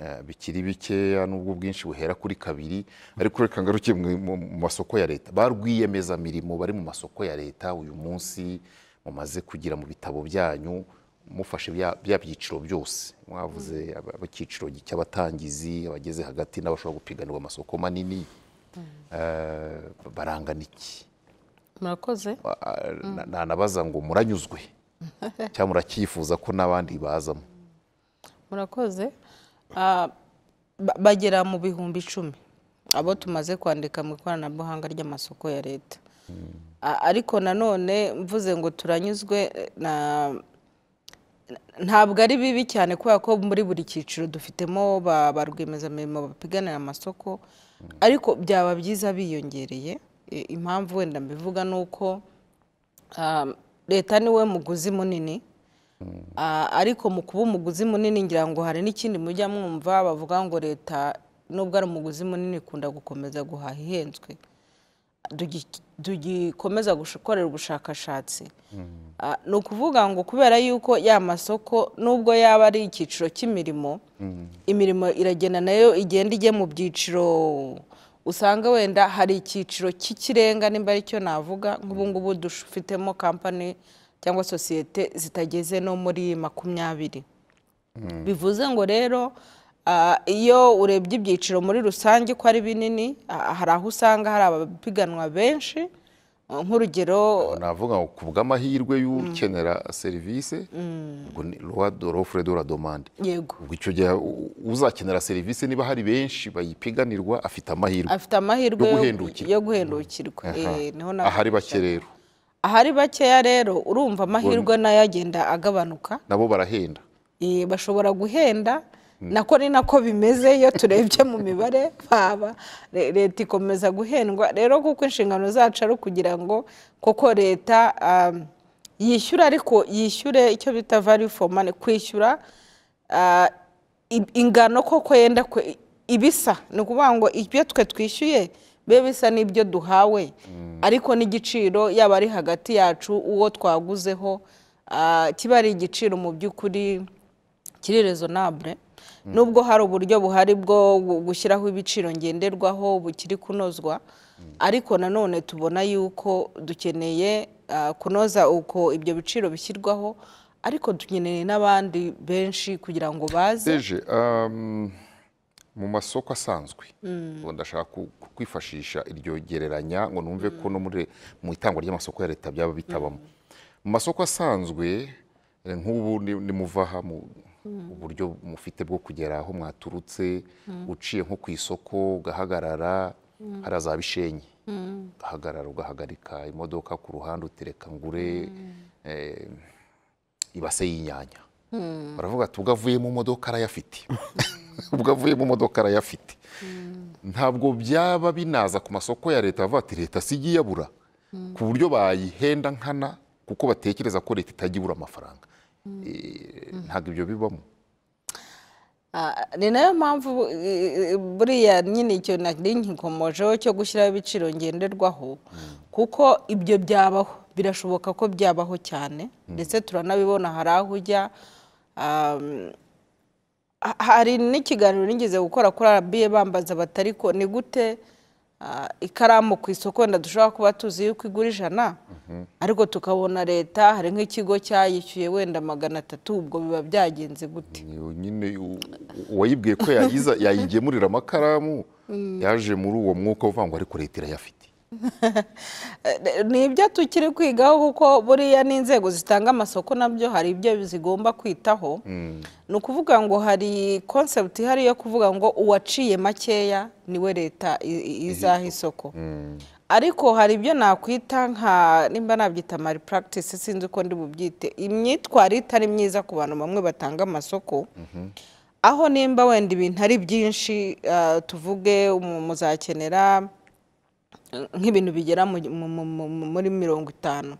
eh, bikiri bikeya n'ubwo ubwinshi buhera kuri kabiri ariko reka ngaruke mu- mu mu masoko ya leta ba rwiyemezamirimo bari mu masoko ya leta uyu munsi mumaze kugira mu bitabo byanyu mufashe bya bya byiciro byose mwavuze aba- ab'icyiciro cy'abatangizi abageze hagati n'abashobora gupiganirwa amasoko manini Eh, barangana iki murakoze Ah, na- nanabaza ngo muranyuzwe cyangwa muracyifuza ko n'abandi bazamo murakoze Ah, ba- bagera mu bihumbi icumi abo tumaze kwandika mu ikoranabuhanga ry'amasoko ya leta Ah, ariko nanone mvuze ngo turanyuzwe eh, na- ntabwo ari bibi cyane kubera ko muri buri cyiciro dufitemo ba ba rwiyemezamirimo bapiganira amasoko ariko byaba byiza biyongereye I- impamvu wenda mbivuga ni uko ah, leta niwe muguzi munini Ah, ariko mu kuba umuguzi munini ngira ngo hari n'ikindi mujya mwumva bavuga ngo leta nubwo ari umuguzi munini ikunda gukomeza guhaha ihenzwe Dugi- dugikomeza gush- gukorera ubushakashatsi Ah, ni ukuvuga ngo kubera yuko ya masoko nubwo yaba ari icyiciro cy'imirimo imirimo iragenda nayo igenda ijya mu byiciro usanga wenda hari icyiciro cy'ikirenga nimba aricyo navuga nk'ubungubu dufitemo kampani cyangwa sosiyete zitageze no muri makumyabiri bivuze ngo rero ah, iyo urebye ibyiciro muri rusange ko ari binini ah, hari aho usanga hari abapiganwa benshi nk'urugero navuga ngo ku bw'amahirwe y'ukenera serivisi ubwo ni rowa dorofure do la domande yego ubwo icyo gihe u- uzakenera serivisi niba hari benshi bayipiganirwa afite amahirwe afite amahirwe Yo yo- guhendukirwa. yo guhendukirwa Eh, niho na- ahari bake rero ahari bakeya rero urumva amahirwe nayo agenda agabanuka nabo barahenda Eh, bashobora guhenda nako ni nako bimeze iyo turebye mu mibare baba Le- leta ikomeza guhendwa rero kuko inshingano zacu ari ukugira ngo koko leta um, yishyure ariko yishyure icyo bita value for money kwishyura ah, i- ingano koko yenda kwe- ibisa ni ukuvuga ngo ibyo twe twishyuye bibe bisa n'ibyo duhawe ariko n'igiciro yaba ari hagati yacu uwo twaguzeho ah, kiba ari igiciro mu by'ukuri kiri rezonabure nubwo hari uburyo buhari bwo gu- gushyiraho ibiciro ngenderwaho bukiri kunozwa ariko nanone tubona yuko dukeneye ah, kunoza uko ibyo biciro bishyirwaho ariko dukeneye n'abandi benshi kugira ngo baze eje um, mu masoko asanzwe Ubwo ndashaka ku- ku- kwifashisha iryo gereranya ngo numve ko no muri mu itangwa ry'amasoko ya leta byaba bitabamo mu masoko asanzwe eh, nk'ubu ni- nimuva aha mu uburyo mufite bwo kugera aho mwaturutse uciye nko ku isoko ugahagarara hari za bishenyi ugahagarara ugahagarika imodoka ku ruhande utereka ngure eh, ibase y'inyanya baravuga ati ubwo avuye mu modoka arayafite ubwo avuye mu modoka arayafite ntabwo byaba binaza ku masoko ya leta bavuga ati leta si ijya iyabura ku buryo bayihenda nkana kuko batekereza ko leta itajya ibura amafaranga Eh, ntabwo ibyo bibamo Ah, ni nayo mpamvu eh, eh, buriya nyine icyo nari nkikomojeho cyo gushyiraho ibiciro ngenderwaho kuko ibyo byabaho birashoboka ko byabaho cyane ndetse turanabibona hari aho ujya um, ha- hari n'ikiganiro nigeze gukora kuri arabiye bambaza bati ariko ni gute ah, ikaramu ku isoko wenda dushobora kuba tuzi yuko igura ijana ariko tukabona leta hari nk'ikigo cyayishyuye wenda magana atatu ubwo biba byagenze gute Ni yo nyine u- u- uwayibwiye ko yayiza yayigemurira amakaramu yaje muri uwo mwuka uvuga ngo ariko leta irayafite ni ibyo tukiri kwigaho kuko buriya n'inzego zitanga amasoko nabyo hari ibyo zigomba kwitaho ni ukuvuga ngo hari konsepti ihari yo kuvuga ngo uwaciye makeya niwe leta i- i- izaha isoko ariko hari ibyo nakwita nka nimba nabyita mari practice sinzi uko ndi bubyite imyitwarire itari myiza ku bantu bamwe batanga amasoko aho nimba wenda ibintu ari byinshi ah, tuvuge mu- muzakenera nk'ibintu bigera mu- mu- mu- mu- mu- muri mirongo itanu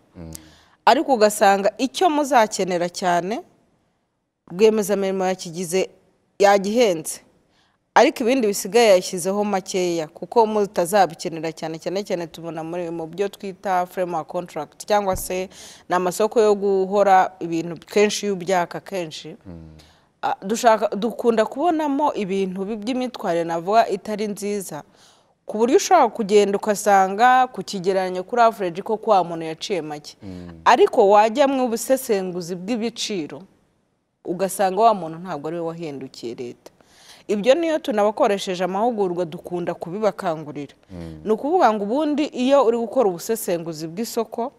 ariko ugasanga icyo muzakenera cyane rwiyemezamirimo yakigize yagihenze ariko ibindi bisigaye yashyizeho makeya kuko mutazabikenera cyane cyane cyane tubona muri mu byo twita framework contract cyangwa se ni amasoko yo guhora ibintu kenshi iyo ubyaka kenshi Ah, dushaka dukunda kubonamo ibintu bi- by'imyitwarire navuga itari nziza ku buryo ushobora kugenda ugasanga ku kigereranyo kuri average ko kwa muntu yaciye make ariko wajya mu busesenguzi bw'ibiciro ugasanga wa muntu ntabwo ari we wahindukiye leta ibyo niyo tunabakoresheje amahugurwa dukunda kubibakangurira ni ukuvuga ngo ubundi iyo uri gukora ubusesenguzi bw'isoko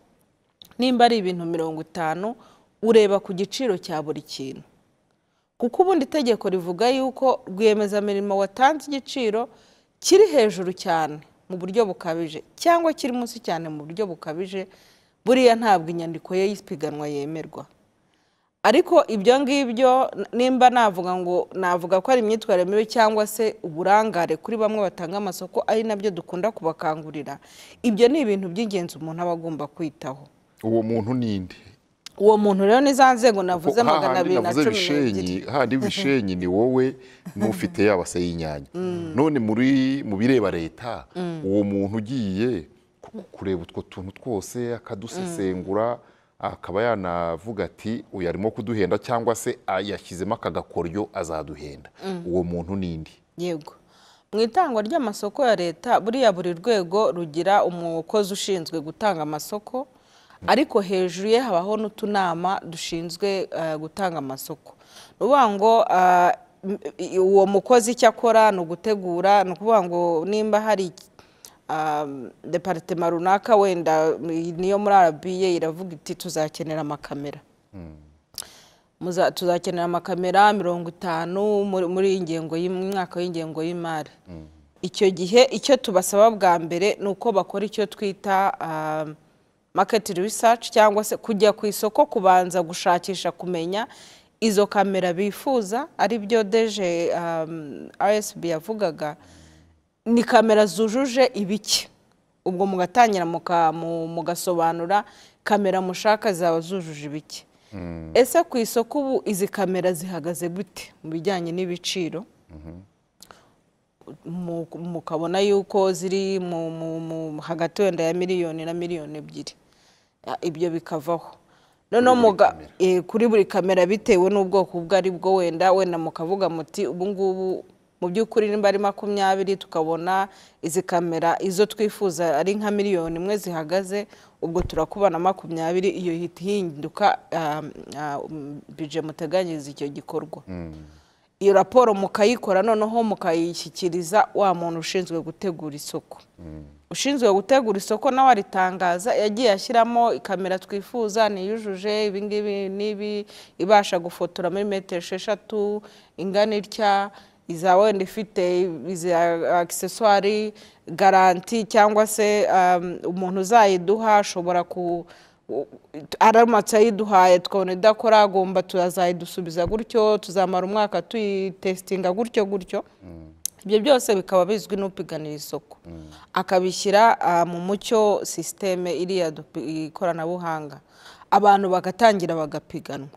nimba ari ibintu mirongo itanu ureba ku giciro cya buri kintu kuko ubundi itegeko rivuga yuko rwiyemezamirimo watanze igiciro kiri hejuru cyane mu buryo bukabije cyangwa kiri munsi cyane mu buryo bukabije buriya ntabwo inyandiko ye y'ipiganwa yemerwa ariko ibyo ngibyo n- nimba navuga ngo navuga ko ari imyitwarire mibi cyangwa se uburangare kuri bamwe batanga amasoko ari nabyo dukunda kubakangurira ibyo ni ibintu by'ingenzi umuntu aba agomba kwitaho uwo muntu ninde uwo muntu rero ni za nzego navuze Kuko magana hahandi abiri na navuze cumi n'ebyiri bishenyi hahandi bishenyi ni wowe n'ufite ya base y'inyanya none muri mu bireba leta uwo muntu ugiye ku- kureba utwo tuntu twose akadusesengura akaba yanavuga ati uyu arimo kuduhenda cyangwa se ah, yashyizemo aka gakoryo azaduhenda uwo muntu nindi yego mu itangwa ry'amasoko ya leta buriya buri rwego rugira umukozi ushinzwe gutanga amasoko ariko hejuru ye habaho n'utunama dushinzwe eh, gutanga amasoko ni ukuvuga ngo ah, m- i- uwo mukozi icyo akora ni ugutegura ni ukuvuga ngo nimba hari um, deparitema runaka wenda niyo muri arabiye iravuga iti tuzakenera amakamera Muza- tuzakenera amakamera mirongo itanu muri muri iyi ngengo y'umwaka w'ingengo y'imari icyo gihe icyo tubasaba bwa mbere ni uko bakora icyo twita um, market research cyangwa se kujya ku isoko kubanza gushakisha kumenya izo kamera bifuza ari byo deje um, RSB yavugaga ni kamera zujuje ibiki ubwo mugatangira muka- mu- mugasobanura kamera mushaka zaba zujuje ibiki ese ku isoko ubu izi kamera zihagaze gute mu bijyanye n'ibiciro mu- mukabona yuko ziri mu- mu- mu- hagati wenda ya miliyoni na miliyoni ebyiri Ya, ibyo bikavaho noneho muga- eh, kuri buri kamera bitewe n'ubwoko ubwo ari bwo wenda wenda mukavuga muti ubu ngubu mu by'ukuri nimba ari makumyabiri tukabona izi kamera izo twifuza ari nka miliyoni imwe zihagaze ubwo turakubana makumyabiri iyo ihita ihinduka ah, ah, bije muteganyiriza icyo gikorwa iyo raporo mukayikora noneho mukayishyikiriza wa muntu ushinzwe gutegura isoko ushinzwe gutegura isoko nawe aritangaza yagiye ashyiramo ikamera twifuza niyujuje ibingibi n'ibi ibasha gufotora muri metero esheshatu ingana itya iza wenda ifite izi akisesuwari garanti cyangwa se um, umuntu uzayiduha ashobora ku u- araramutse ayiduhaye tukabona idakora agomba tuzayidusubiza gutyo tuzamara umwaka tuyitesitinga gutyo gutyo ibyo byose bikaba bizwi n'upiganira isoko akabishyira ah, mu mucyo sisiteme iriya dupi- ikoranabuhanga abantu bagatangira bagapiganwa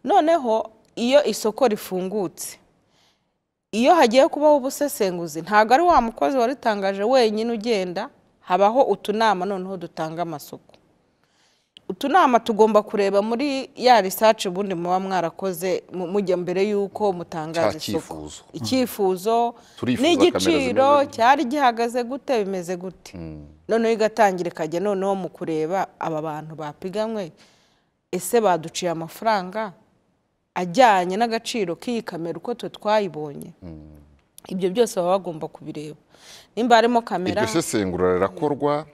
noneho iyo isoko rifungutse iyo hagiye kubaho ubusesenguzi ntabwo ari wa mukozi waritangaje wenyine ugenda habaho utunama noneho dutanga amasoko utunama tugomba kureba muri ya risaci ubundi muba mwarakoze mu- mujya mbere y'uko mutangaza Cya isoko cyifuzo. icyifuzo Turifuza n'igiciro kamera zimeze cyari gihagaze gute bimeze gute noneho igatangira ikajya noneho mu kureba aba bantu bapiganwe ese baduciye amafaranga ajyanye n'agaciro k'iyi kamera uko twe twayibonye ibyo byose baba bagomba kubireba nimba harimo kamera iryo sesengura rirakorwa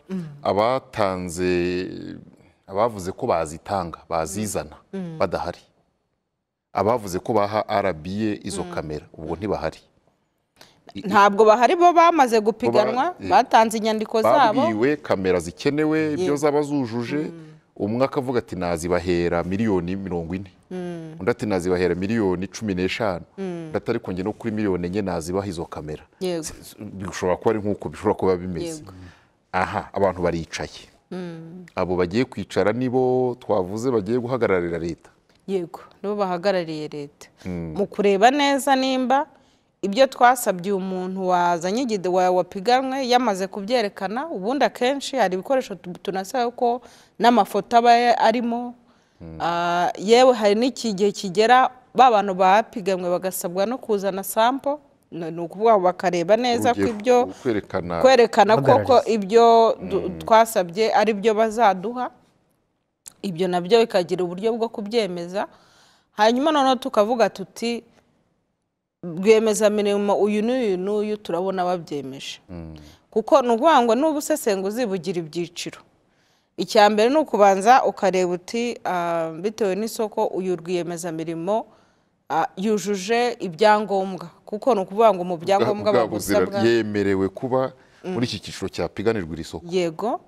abatanze abavuze ko bazitanga bazizana badahari abavuze ko baha rba izo kamera ubwo ntibahari ntabwo bahari bo bamaze gupiganwa Bo ba- batanze inyandiko zabo babwiwe kamera zikenewe ibyo zaba zujuje umwe akavuga ati nazibahera miliyoni mirongo ine undi ati nazibahera miliyoni cumi n'eshanu undi ati ariko njye no kuri miliyoni enye nazibaha izo kamera yego bishobora kuba ari nk'uko bishobora kuba bimeze Yego. aha abantu baricaye abo bagiye kwicara nibo twavuze bagiye guhagararira leta yego nibo bahagarariye leta mu kureba neza nimba ibyo twasabye umuntu wazanye igide wa- wapiganwe yamaze kubyerekana ubundi akenshi hari ibikoresho tu- tunasaba ko n'amafoto aba ya- arimo Ah, yewe hari n'ikigihe kigera ba bantu bapiganwe bagasabwa no kuzana sampo ni ni ukuvuga bakareba neza ko Urugero, ibyo kwerekana kwerekana koko Bagaragaza. ibyo du- twasabye ari byo bazaduha ibyo nabyo bikagira uburyo bwo kubyemeza hanyuma noneho tukavuga tuti rwiyemezamirimo uyu n'uyu n'uyu turabona babyemeje kuko ni ukuvuga ngo n'ubusesenguzi bugira ibyiciro icya mbere ni ukubanza ukareba uti ah, bitewe n'isoko uyu rwiyemezamirimo ah, yujuje ibyangombwa kuko ni ukuvuga ngo mu byangombwa bwa bagusabwa buzira- yemerewe kuba muri iki cyiciro cyapiganirwa iri soko yego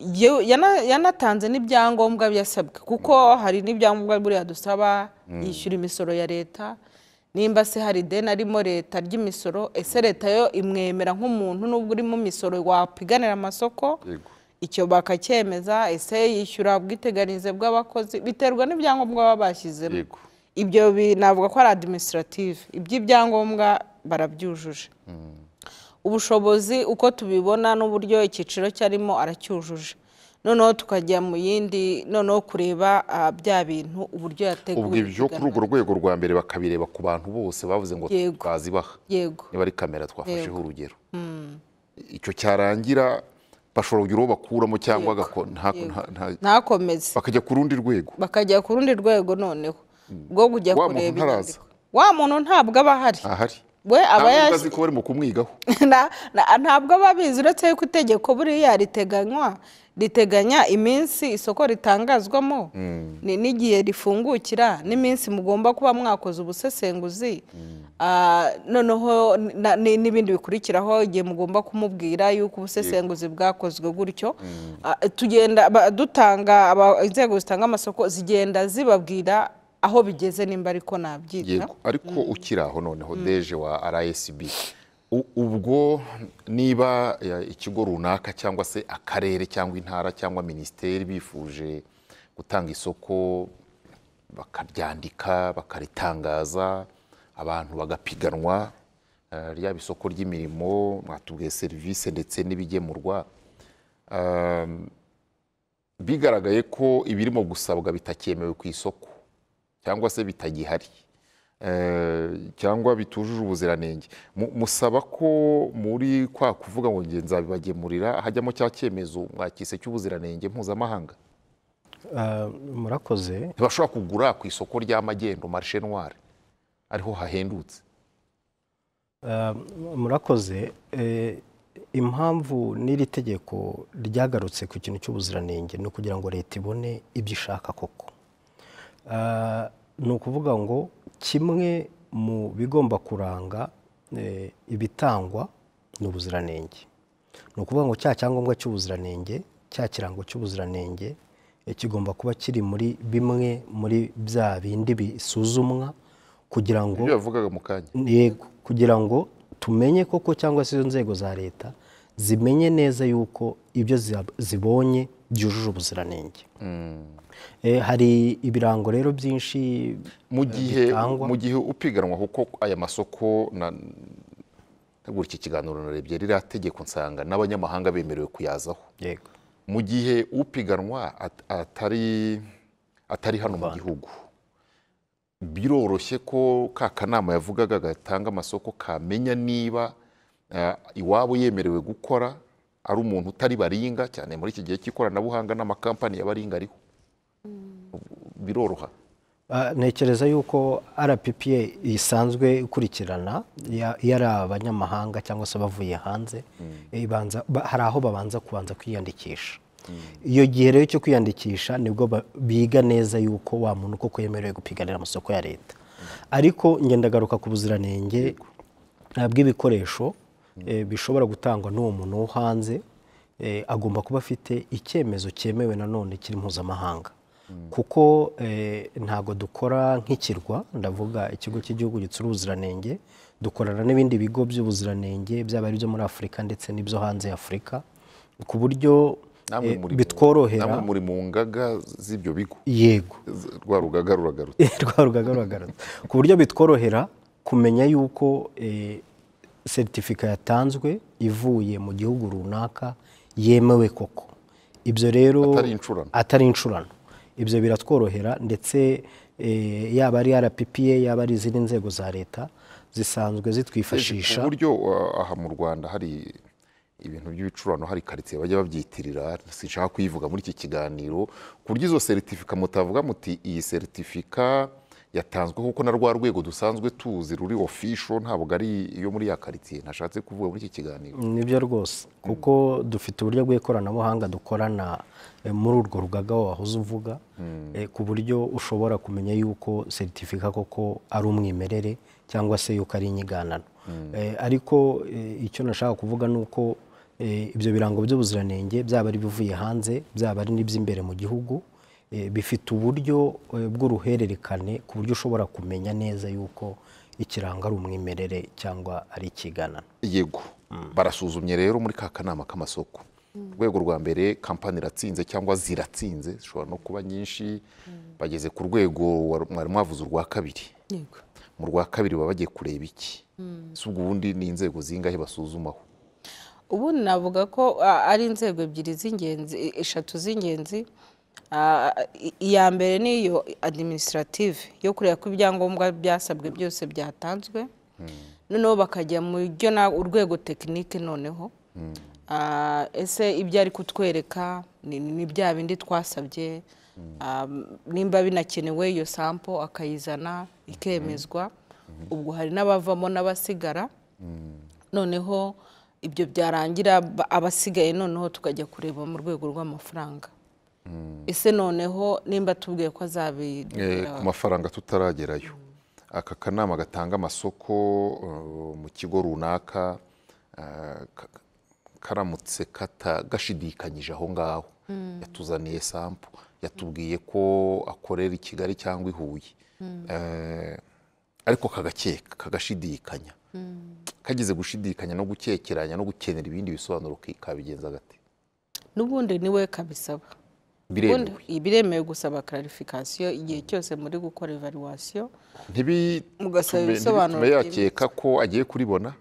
Yewe, yana- yanatanze n'ibyangombwa byasabwe kuko hari n'ibyangombwa buriya dusaba yishyura imisoro ya leta nimba se hari ideni arimo leta ry'imisoro ese leta yo imwemera nk'umuntu n'ubwo uri mu misoro wapiganira amasoko Yego. icyo bakacyemeza ese yishyura ubwiteganyirize bw'abakozi biterwa n'ibyangombwa baba bashyizemo Yego. ibyo bi- navuga ko ari administrative iby'ibyangombwa barabyujuje ubushobozi uko tubibona n'uburyo icyiciro cyarimo aracyujuje noneho tukajya mu yindi noneho kureba ah, bya bintu uburyo yateguye ubwo ibyo kuri urwo ipiganwa. rwego rwa mbere bakabireba ku bantu bose bavuze ngo Yego. twazibaha yego niba ari kamera twafasheho urugero icyo cyarangira bashobora kugira uwo bakuramo cyangwa agako- nta- nta- nta- ntakomeze bakajya ku rundi rwego bakajya ku rundi rwego noneho rwo kujya Wa muntu kureba ntaraza. inyandiko wa muntu ntabwo aba ahari ahari we aba ntabwo yas- utazi ko barimo kumwigaho Na- na- ntabwo babizi uretse yuko itegeko buriya riteganywa riteganya iminsi isoko ritangazwamo ni- n'igihe rifungukira n'iminsi mugomba kuba mwakoze ubusesenguzi Ah, noneho na- ni- n'ibindi bikurikiraho igihe mugomba kumubwira yuko ubusesenguzi bwakozwe gutyo Ah, tugenda ba- dutanga aba- inzego zitanga amasoko zigenda zibabwira aho bigeze nimba ariko nabyita yego ariko ukiri aho noneho deje wa RSB U- ubwo niba ya, ikigo runaka cyangwa se akarere cyangwa intara cyangwa minisiteri bifuje gutanga isoko bakaryandika bakaritangaza abantu bagapiganwa eh, ryaba isoko ry'imirimo mwatubwiye serivisi ndetse n'ibigemurwa Um, bigaragaye ko ibirimo gusabwa bitakemewe ku isoko cyangwa se bitagihari eh, cyangwa bitujuje ubuziranenge Mu- musaba ko muri kwa kuvuga ngo nge nzabibagemurira hajyamo cya cyemezo mwakise cy'ubuziranenge mpuzamahanga Ah, murakoze ntibashobora kugura ku isoko rya magendo marishe noire ariho hahendutse Ah, murakoze Eh, impamvu n'iri tegeko ryagarutse ku kintu cy'ubuziranenge ni ukugira ngo leta ibone ibyo ishaka koko Ah, ni ukuvuga ngo kimwe mu bigomba kuranga eh, ibitangwa ni ubuziranenge ni ukuvuga ngo cya cyangombwa cy'ubuziranenge cya kirango cy'ubuziranenge eh, kigomba kuba kiri muri bimwe muri bya bindi bisuzumwa kugira ngo ibyo yavugaga mu kanya yego kugira ngo tumenye koko cyangwa se izo nzego za leta zimenye neza yuko ibyo zia- zibonye byujuje ubuziranenge Eh, hari ibirango rero byinshi mu gihe bitangwa. mu gihe upiganwa kuko aya masoko na tegura iki kiganiro narebye ririya tegeko nsanga n'abanyamahanga bemerewe kuyazaho yego mu gihe upiganwa at- atari atari hano mu gihugu biroroshye ko ka kanama yavugaga gatanga amasoko kamenya niba eh, iwabo yemerewe gukora ari umuntu utari baringa cyane muri iki gihe cy'ikoranabuhanga n'amakampani y'abaringa ariho biroroha Ah, ntekereza yuko rppa isanzwe ikurikirana ya- iyo ari abanyamahanga cyangwa se abavuye hanze ibanza- ba- hari aho babanza kubanza kwiyandikisha iyo gihe rero cyo kwiyandikisha nibwo ba- biga neza yuko wa muntu koko yemerewe gupiganira amasoko ya leta ariko ngendagaruka ku buziranenge eh, bw'ibikoresho eh, bishobora gutangwa n'uwo muntu wo hanze eh, agomba kuba afite icyemezo cyemewe nanone kiri mpuzamahanga kuko eh, ntabwo dukora nk'ikirwa ndavuga ikigo cy'igihugu gitsura ubuziranenge dukorana n'ibindi bigo by'ubuziranenge byaba ari ibyo muri afurika ndetse n'ibyo hanze ya afurika ku buryo Namwe eh, muri mu- bitworohera namwe muri mu ngaga z'ibyo bigo yego Z- rwa rugaga ruragarutse rwa rugaga ruragarutse ku buryo bitworohera kumenya yuko eh, seritifika yatanzwe ivuye mu gihugu runaka yemewe koko ibyo rero Atari incurano. atari incurano ibyo biratworohera ndetse eh, yaba ari rppa yaba ari izindi nzego za leta zisanzwe zitwifashisha ku buryo uh, aha mu rwanda hari ibintu by'ibicurano hari karitsiye bajya babyitirira sinshaka kuyivuga muri iki kiganiro ku buryo izo seritifika mutavuga muti iyi seritifika yatanzwe kuko na rwa rwego dusanzwe tuzi ruri ofisho ntabwo ari iyo muri ya karitsiye ntashatse kuvuga muri iki kiganiro nibyo rwose kuko dufite uburyo bw'ikoranabuhanga dukorana eh, muri urwo rugaga wahoze uvuga eh, ku buryo ushobora kumenya yuko seritifika koko ari umwimerere cyangwa se yuko ari inyiganano Eh, ariko eh, icyo nashaka kuvuga ni uko eh, ibyo birango by'ubuziranenge byaba ari ibivuye hanze byaba ari n'iby'imbere mu gihugu eh, bifite uburyo eh, bw'uruhererekane ku buryo ushobora kumenya neza yuko ikirango ari umwimerere cyangwa ari ikiganano yego barasuzumye rero muri ka kanama k'amasoko urwego rwa mbere kampani iratsinze cyangwa ziratsinze zishobora no kuba nyinshi bageze ku rwego wa- mwari mwavuze urwa kabiri yego mu rwa kabiri baba bagiye kureba iki si ubwo ubundi ni inzego zingahe basuzumaho ubundi navuga ko a- ari inzego ebyiri z'ingenzi e- eshatu z'ingenzi A- i- iya mbere ni iyo administrative yo kureba ko ibyangombwa byasabwe byose byatanzwe noneho bakajya mu byo na- urwego tekinike noneho Ah, ese ibyo ari kutwereka ni ni bya bindi twasabye Ah, nimba binakenewe iyo sampo akayizana ikemezwa ubwo hari n'abavamo n'abasigara noneho ibyo byarangira ba- abasigaye noneho tukajya kureba mu rwego rw'amafaranga ese noneho nimba tubwiye ko Eh, azabigura ku mafaranga tutaragerayo aka kanama gatanga amasoko eh, mu kigo runaka eh, ka- karamutse kata- gashidikanyije aho ngaho yatuzaniye sampo yatubwiye ko akorera i kigali cyangwa i huye Eh, ariko kagakeka kagashidikanya kagize gushidikanya no gukekeranya no gukenera ibindi bisobanuro ki- kabigenza gate n'ubundi niwe kabisaba biremewe Ubundi biremewe gusaba clarification igihe cyose muri gukora evaluation Mugasaba ntibitume ibisobanuro ntibitume yakeka ko agiye kuribona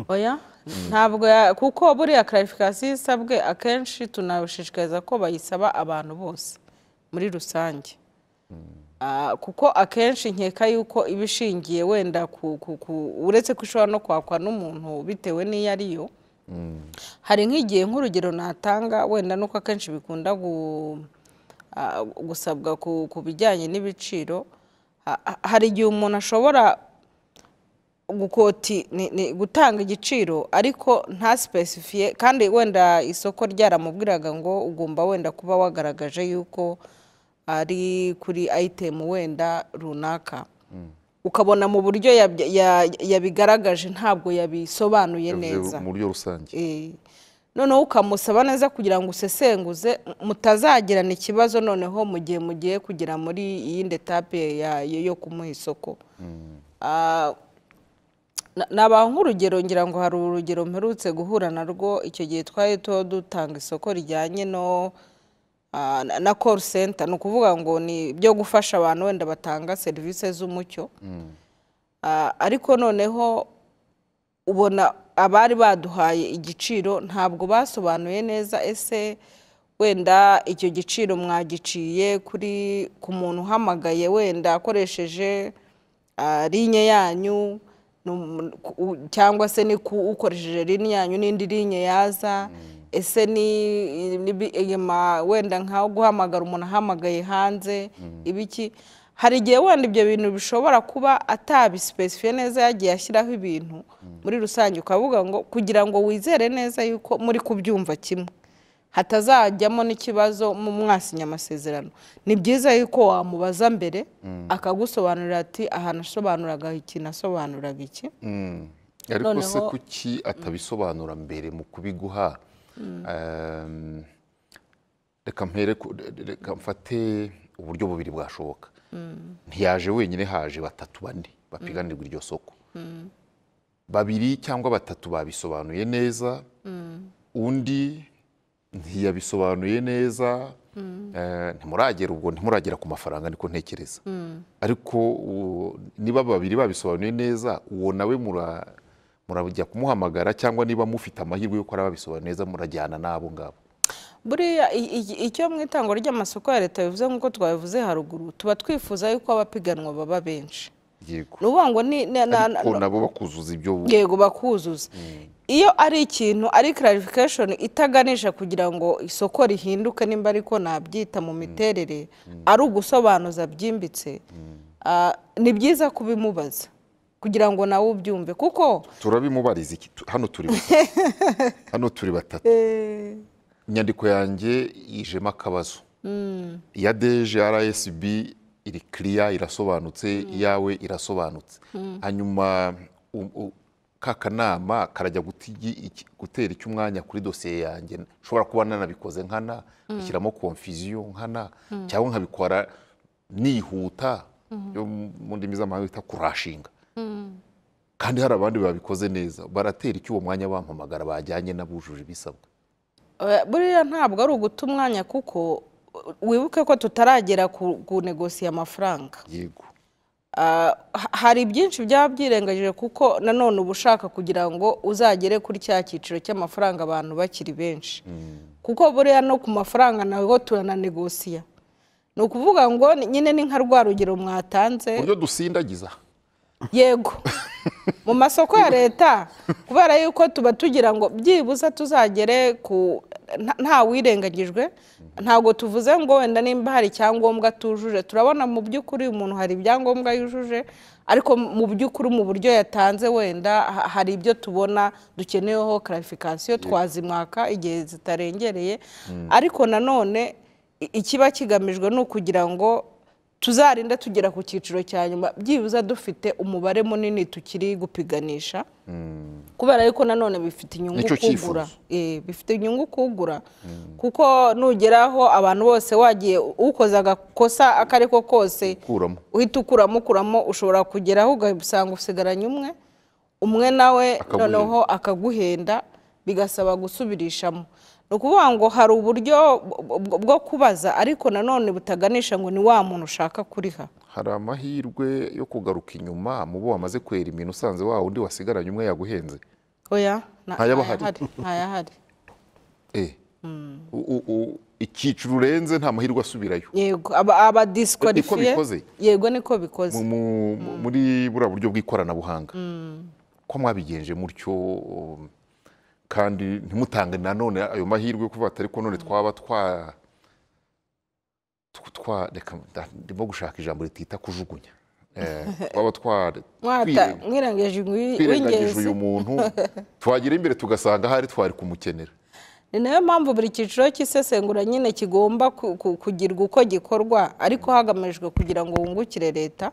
oya ntabwo ya- kuko buriya clarification isabwe akenshi tunabishishikariza ko bayisaba abantu bose muri rusange Ah, kuko akenshi nkeka yuko iba ishingiye wenda ku- ku- ku- uretse ko ishobora no kwakwa n'umuntu bitewe n'iyo ariyo hari nk'igihe nk'urugero natanga wenda nuko akenshi bikunda gu- ah, gusabwa ku ku bijyanye n'ibiciro ha- ha- hari igihe umuntu ashobora gukoti ni- ni gutanga igiciro ariko nta sipesifiye kandi wenda isoko ryaramubwiraga ngo ugomba wenda kuba wagaragaje yuko ari kuri ayitemu wenda runaka ukabona mu buryo yabya- ya- yabigaragaje ntabwo yabisobanuye neza mu buryo rusange Eh, noneho ukamusaba neza kugira ngo usesenguze mutazagirana ikibazo noneho mu gihe mugiye kugera muri iyindi etape ya- yo yo kumuha isoko Ah, na- nabaha nk'urugero ngira ngo hari urugero mperutse guhura narwo icyo gihe twari tuho dutanga isoko rijyanye no ah, na- na call center ni ukuvuga ngo ni ibyo gufasha abantu wenda batanga serivisi z'umucyo Ah, ariko noneho ubona abari baduhaye igiciro ntabwo basobanuye neza ese wenda icyo giciro mwagiciye kuri ku muntu uhamagaye wenda akoresheje ah, linye yanyu ni umu- ku- u- cyangwa se ni ku ukoresheje linye yanyu n'indi linye yaza ese ni ni bi- inyuma wenda nkaho guhamagara umuntu ahamagaye hanze ibiki hari igihe wenda ibyo bintu bishobora kuba atabisipesifiye neza yagiye ashyiraho ibintu muri rusange ukavuga ngo kugira ngo wizere neza yuko muri kubyumva kimwe hatazajyamo n'ikibazo mu mwasinya amasezerano ni byiza yuko wamubaza mbere akagusobanurira ati aha nasobanuraga iki nasobanuraga iki Mm. ariko se Noneho- kuki atabisobanura mbere mu kubiguha Ehm, reka mpere ku- re- reka mfate uburyo bubiri bwashoboka ntiyaje wenyine haje batatu bane bapiganirwa iryo soko babiri cyangwa batatu babisobanuye neza undi ntiyabisobanuye neza Eh, ntimuragera ubwo ntimuragera ku mafaranga niko ntekereza ariko u- niba babiri babisobanuye neza uwo nawe mura- murajya kumuhamagara cyangwa niba mufite amahirwe yo kuba babisobanuye neza murajyana n'abo ngabo buriya i- i- icyo mu itangwa ry'amasoko ya leta bivuze nk'uko twabivuze haruguru tuba twifuza yuko abapiganwa baba benshi yego ni ukuvuga ngo ni ni- na- ariko nabo bakuzuza ibyo bu- yego bakuzuza iyo ari ikintu ari clarification itaganisha kugira ngo isoko rihinduke nimba ariko nabyita mu miterere ari ugusobanuza byimbitse ah, ni byiza kubimubaza kugira ngo nawe ubyumve kuko turabimubariza iki Tu- hano turi batatu. hano turi batatu inyandiko yanjye yijemo akabazo iya deje rsb iri kiriya irasobanutse iyawe irasobanutse hanyuma u- u- ka kanama karajya guti- iki- gutera icy'umwanya kuri dosiye yanjye nshobora kuba nanabikoze nkana bishyiramo konfiziyo nkana cyangwa nkabikora nihuta yo mu ndimi z'amahanga bita kurashinga kandi hari abandi babikoze neza baratera iki uwo mwanya bampamagara bajyanye n'abujuje ibisabwa eh, buriya ntabwo ari uguta umwanya kuko eh, wibuke ko tutaragera ku- ku negosiye amafaranga yego Ah, ha- hari byinshi byaba byirengagije kuko nanone uba ushaka kugira ngo uzagere kuri cya cyiciro cy'amafaranga abantu bakiri benshi kuko buriya no ku mafaranga nawe turananegosiya ni ukuvuga ngo ni- nyine ni nka rwa rugero mwatanze uburyo dusindagiza yego mu masoko ya leta kubera yuko tuba tugira ngo byibuze tuzagere ku nta- nta wirengagijwe ntabwo tuvuze ngo wenda nimba hari icyangombwa tujuje turabona mu by'ukuri umuntu hari ibyangombwa yujuje ariko mu by'ukuri mu buryo yatanze wenda ha- hari ibyo tubona dukeneyeho clarification twazimwaka igihe zitarengereye ariko nanone i- ikiba kigamijwe ni ukugira ngo tuzarinde tugera ku cyiciro cya nyuma byibuze dufite umubare munini tukiri gupiganisha kubera yuko nanone bifite inyungu Nicyo kugura cyifuzo. Eh, bifite inyungu kugura kuko nugeraho abantu bose wagiye ukoze agakosa ako ari ko kose Kuramo. uhita ukuramo ukuramo ushobora kugeraho ugasanga usigaranye umwe umwe nawe Akaguhenda. noneho akaguhenda bigasaba gusubirishamo ni ukuvuga ngo hari uburyo bwo- bwo- bwo kubaza ariko nanone butaganisha ngo ni wa muntu ushaka kuriha hari amahirwe yo kugaruka inyuma mu bo wamaze kwera imino usanze wa wundi wasigaranye umwe yaguhenze oya Ntayaba ahari. ntayahari Eh. U- u- u- icyiciro urenze nta mahirwe asubirayo yego aba- aba disqualifiye bikoze? yego niko bikoze Mu- mu- muri buriya buryo bw'ikoranabuhanga ko mwabigenje mutyo um, kandi ntimutange nanone ayo mahirwe yo kuvuga ati ariko none twaba twa tw- twa- reka nda- ndimo gushaka ijambo ritita kujugunya Eh, twaba twa mwata twirenga- mwirengeje twirengagije uw'ingenzi uyu muntu twagera imbere tugasanga ahari twari kumukenera ni nayo mpamvu buri cyiciro cy'isesengura nyine kigomba ku- ku- kugirwa uko gikorwa ariko hagamijwe kugira ngo wungukire leta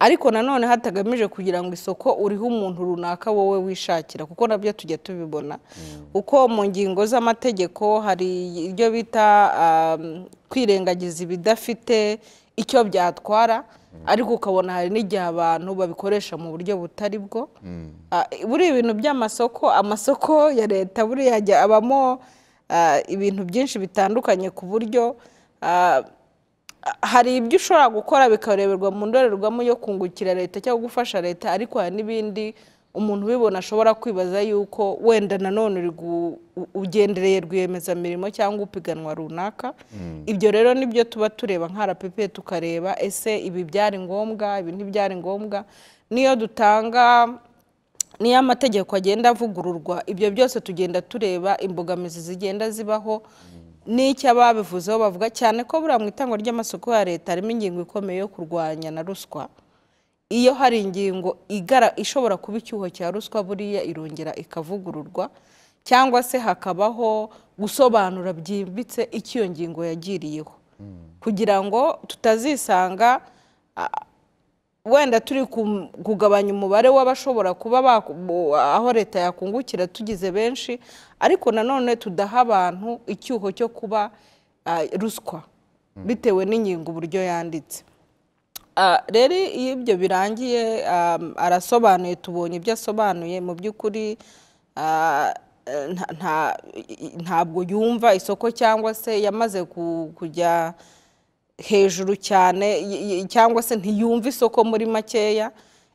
ariko nanone hatagamije kugira ngo isoko uriho umuntu runaka wowe wishakira kuko nabyo tujya tubibona kuko mu ngingo z'amategeko hari ibyo bita um, kwirengagiza ibidafite icyo byatwara ariko ukabona hari n'igihe abantu babikoresha mu buryo butari bwo Ah, buriya ibintu by'amasoko amasoko ya leta buriya ajya abamo ah, ibintu byinshi bitandukanye ku buryo ah, hari ibyo ushobora gukora bikareberwa mu ndorerwamo yo kungukira leta cyangwa gufasha leta ariko hari n'ibindi umuntu ubibona ashobora kwibaza yuko wenda nanone uri gu- u- ugendereye rwiyemezamirimo cyangwa upiganwa runaka ibyo rero nibyo tuba tureba nka rpp tukareba ese ibi byari ngombwa ibi ntibyari ngombwa niyo dutanga niyo amategeko agenda avugururwa ibyo byose tugenda tureba imbogamizi zigenda zibaho n'icyo ababivuzeho bavuga cyane ko buriya mu itangwa ry'amasoko ya leta harimo ingingo ikomeye yo kurwanya na ruswa iyo hari ingingo igara ishobora kuba icyuho cya ruswa buriya irongera ikavugururwa cyangwa se hakabaho gusobanura byimbitse icyo iyo ngingo yagiriyeho kugira ngo tutazisanga wenda turi ku- kugabanya umubare w'abashobora kuba baku- bu- aho leta yakungukira tugize benshi ariko nanone tudaha abantu icyuho cyo kuba ah, ruswa bitewe n'ingingo uburyo yanditse Ah, rero iyo ibyo birangiye um, arasobanuye tubonye ibyo asobanuye mu by'ukuri ah, eh, nta- nta- ntabwo yumva isoko cyangwa se yamaze ku- kujya hejuru cyane y- y- cyangwa se ntiyumva isoko muri makeya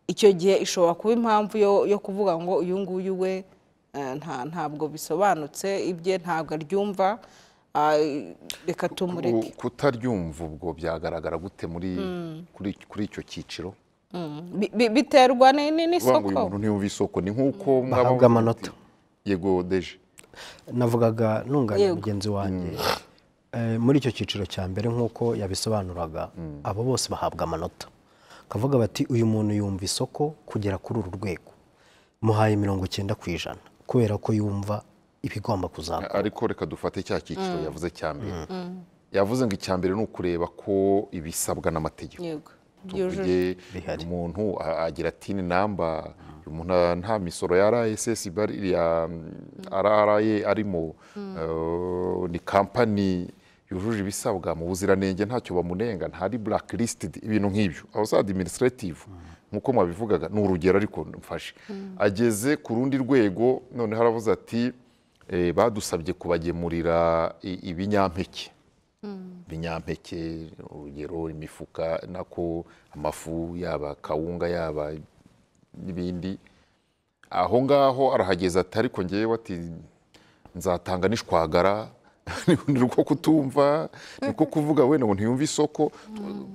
icyo gihe ishobora kuba impamvu yo- yo kuvuga ngo uyu nguyu we eh, nta- ntabwo bisobanutse ibye ntabwo aryumva ah, reka tumureke Ku- kutaryumva ubwo byagaragara gute muri kuri kuri icyo cyiciro Bi- bi- biterwa ni- ni- kuvuga ngo uyu muntu n'isoko ntiyumva isoko ni nk'uko mwaba bahabwa amanota yego deje navugaga nunganira Yego. mugenzi wanjye Eh, muri icyo cyiciro cya mbere nk'uko yabisobanuraga abo bose bahabwa amanota kavuga bati uyu muntu yumva isoko kugera kuri uru rwego muhaye mirongo icyenda ku ijana kubera ko yumva ibigomba kuzaba ariko reka dufate cya cyiciro yavuze cya mbere yavuze ngo icya mbere ni ukureba ko ibisabwa n'amategeko yego byujuje tuvuge Bihari. umuntu a- agira ati ni namba uyu muntu nta- nta misoro ya RSSB ari- ya RRA arimo eh, ni kampani yujuje ibisabwa mu buziranenge ntacyo bamunenga ntari blacklisted ibintu nk'ibyo aho za administrative nk'uko mwabivugaga ni urugero ariko mfashe ageze ku rundi rwego noneho aravuze ati eh, badusabye kubagemurira i- ibinyampeke ibinyampeke urugero imifuka nako amafu yaba kawunga yaba n'ibindi aho ngaho arahageza ati ariko ngewe ati nzatanga n'ishwagara ni uko kutumva ni uko kuvuga wenda ngo ntiyumve isoko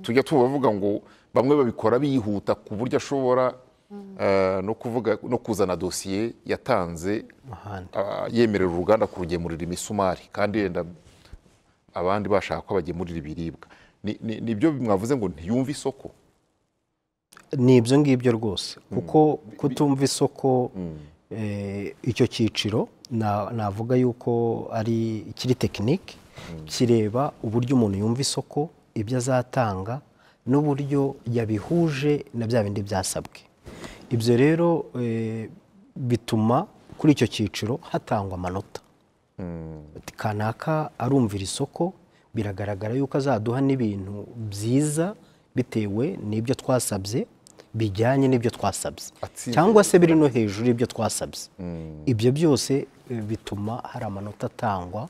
tujya tubavuga ngo bamwe babikora bihuta ku buryo ashobora eh, no kuvuga no kuzana dosiye yatanze ahandi ah, yemerera uruganda kurugemurira imisumari kandi yenda abandi bashaka ko bagemurira ibiribwa Ni- ni- nibyo mwavuze ngo ntiyumve isoko ni ibyo ngibyo rwose kuko kutumva isoko eh, icyo cyiciro na- navuga yuko ari kiri tekinike kireba uburyo umuntu yumva isoko ibyo azatanga n'uburyo yabihuje na bya bindi byasabwe ibyo rero eh, bituma kuri icyo cyiciro hatangwa amanota Ati, kanaka arumvira isoko biragaragara yuko azaduha n'ibintu byiza bitewe n'ibyo twasabye bijyanye n'ibyo twasabye Atsinze cyangwa se biri no hejuru y'ibyo twasabye ibyo byose eh, bituma hari amanota atangwa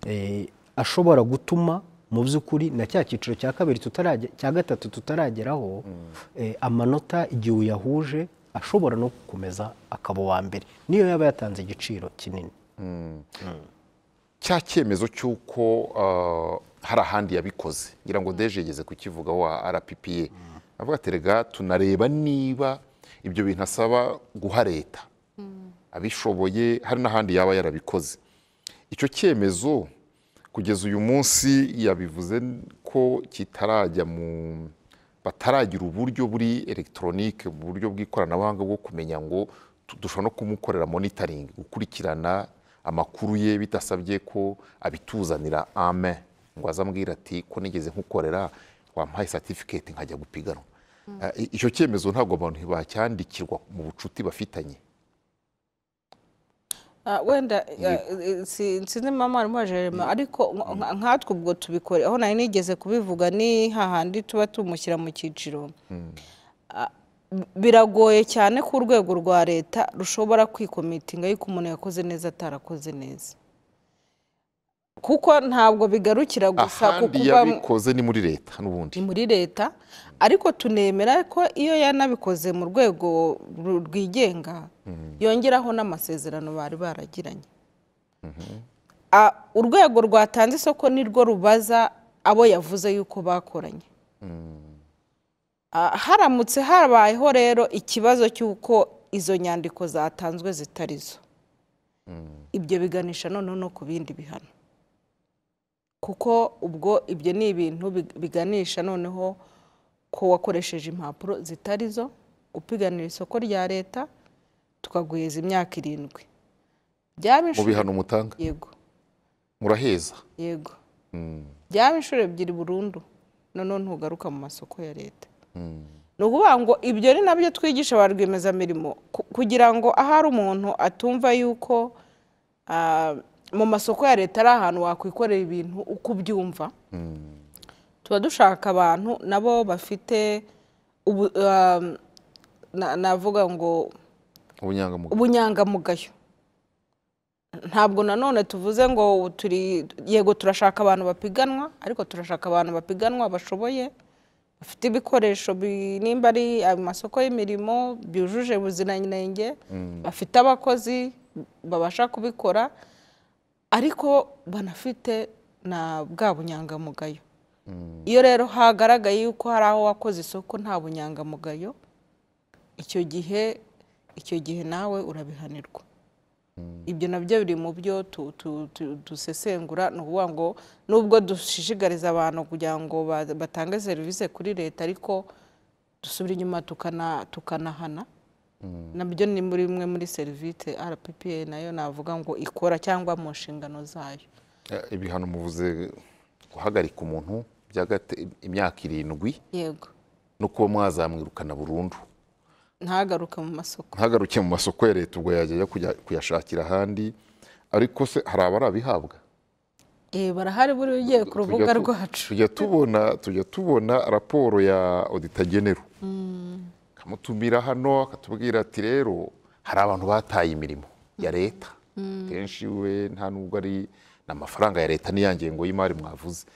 eh, ashobora gutuma mu by'ukuri na cya cyiciro cya kabiri tutarajya cya gatatu tutarageraho eh, amanota igihe uyahuje ashobora no gukomeza akaba uwa mbere niyo yaba yatanze igiciro kinini cya cyemezo cy'uko ah, hari ahandi yabikoze ngira ngo deje yigeze kukivugaho wa rppa avuga ati rega tunareba niba ibyo bintu asaba guha leta abishoboye hari n'ahandi yaba yarabikoze icyo cyemezo kugeza uyu munsi yabivuze ko kitarajya mu bataragira uburyo buri elegitoronike uburyo bw'ikoranabuhanga bwo kumenya ngo tu- dushobora no kumukorera monitoring gukurikirana amakuru ye bidasabye ko abituzanira ame ngo aze ambwira ati ko nigeze nkukorera wampaye certificate nkajya gupiganwa Eh, i- icyo cyemezo ntabwo abantu bacyandikirwa mu bucuti bafitanye Ah, wenda ah, si- sinzi mama arimo jerema ariko nka- nka- nkatwe ubwo tubikore aho nari nigeze kubivuga ni hahandi tuba tumushyira mu cyiciro Ah, b- biragoye cyane ko urwego rwa leta rushobora kwikomitinga yuko umuntu yakoze neza atarakoze neza kuko ntabwo bigarukira gusa ku ahandi kuba yabikoze ni muri leta n'ubundi ni muri leta ariko tunemera ko iyo yanabikoze mu rwego ru- rwigenga yongeraho n'amasezerano bari baragiranye Ah, urwego rwatanze isoko nirwo rubaza abo yavuze yuko bakoranye Ah, haramutse habayeho rero ikibazo cy'uko izo nyandiko zatanzwe zitari zo ibyo biganisha noneho no ku bindi bihano kuko ubwo ibyo ni ibintu big- biganisha noneho ko wakoresheje impapuro zitari zo upiganira isoko rya leta tukaguheza imyaka irindwi byaba mu inshuro bihano mutanga yego muraheza yego byaba inshuro ebyiri burundu noneho ntugaruka mu masoko ya leta ni ukuvuga ngo ibyo ni nabyo twigisha ba rwiyemezamirimo ku- kugira ngo ahari umuntu atumva yuko ah, mu masoko ya leta ari ahantu wakwikorera ibintu uko ubyumva tuba dushaka abantu nabo bafite ubu ah, na- navuga ngo ubunyangamugayo ubunyangamugayo ntabwo nanone tuvuze ngo turi yego turashaka abantu bapiganwa ariko turashaka abantu bapiganwa bashoboye bafite ibikoresho bi- nimba ari amasoko y'imirimo byujuje ubuziranenge bafite abakozi babasha kubikora ariko banafite na bwa bunyangamugayo iyo rero hagaragaye yuko hari aho wakoze isoko nta bunyangamugayo icyo gihe icyo gihe nawe urabihanirwa ibyo nabyo biri mu byo tu- tu- tu- dusesengura ni ukuvuga ngo nubwo dushishikariza abantu kugira ngo ba- batange serivisi kuri leta ariko dusubira inyuma tukana- tukanahana nabyo ni muri imwe muri serivisi rppa nayo navuga ngo ikora cyangwa mu nshingano zayo Eh, ibihano muvuze guhagarika umuntu by'agate- imyaka irindwi yego no kuba mwazamwirukana burundu ntagaruke mu masoko ntagaruke mu masoko ya leta ubwo yajya ajya kujya kuyashakira ahandi ariko se hari abarabihabwa Eh, barahari buri ugiye ku rubuga Tujya tu- rwacu tujya tubona tujya tubona raporo ya odita genero akamutumira hano akatubwira ati rero hari abantu bataye imirimo ya leta kenshi we nta nubwo ari ni amafaranga ya leta n'iya ngengo y'imari mwavuze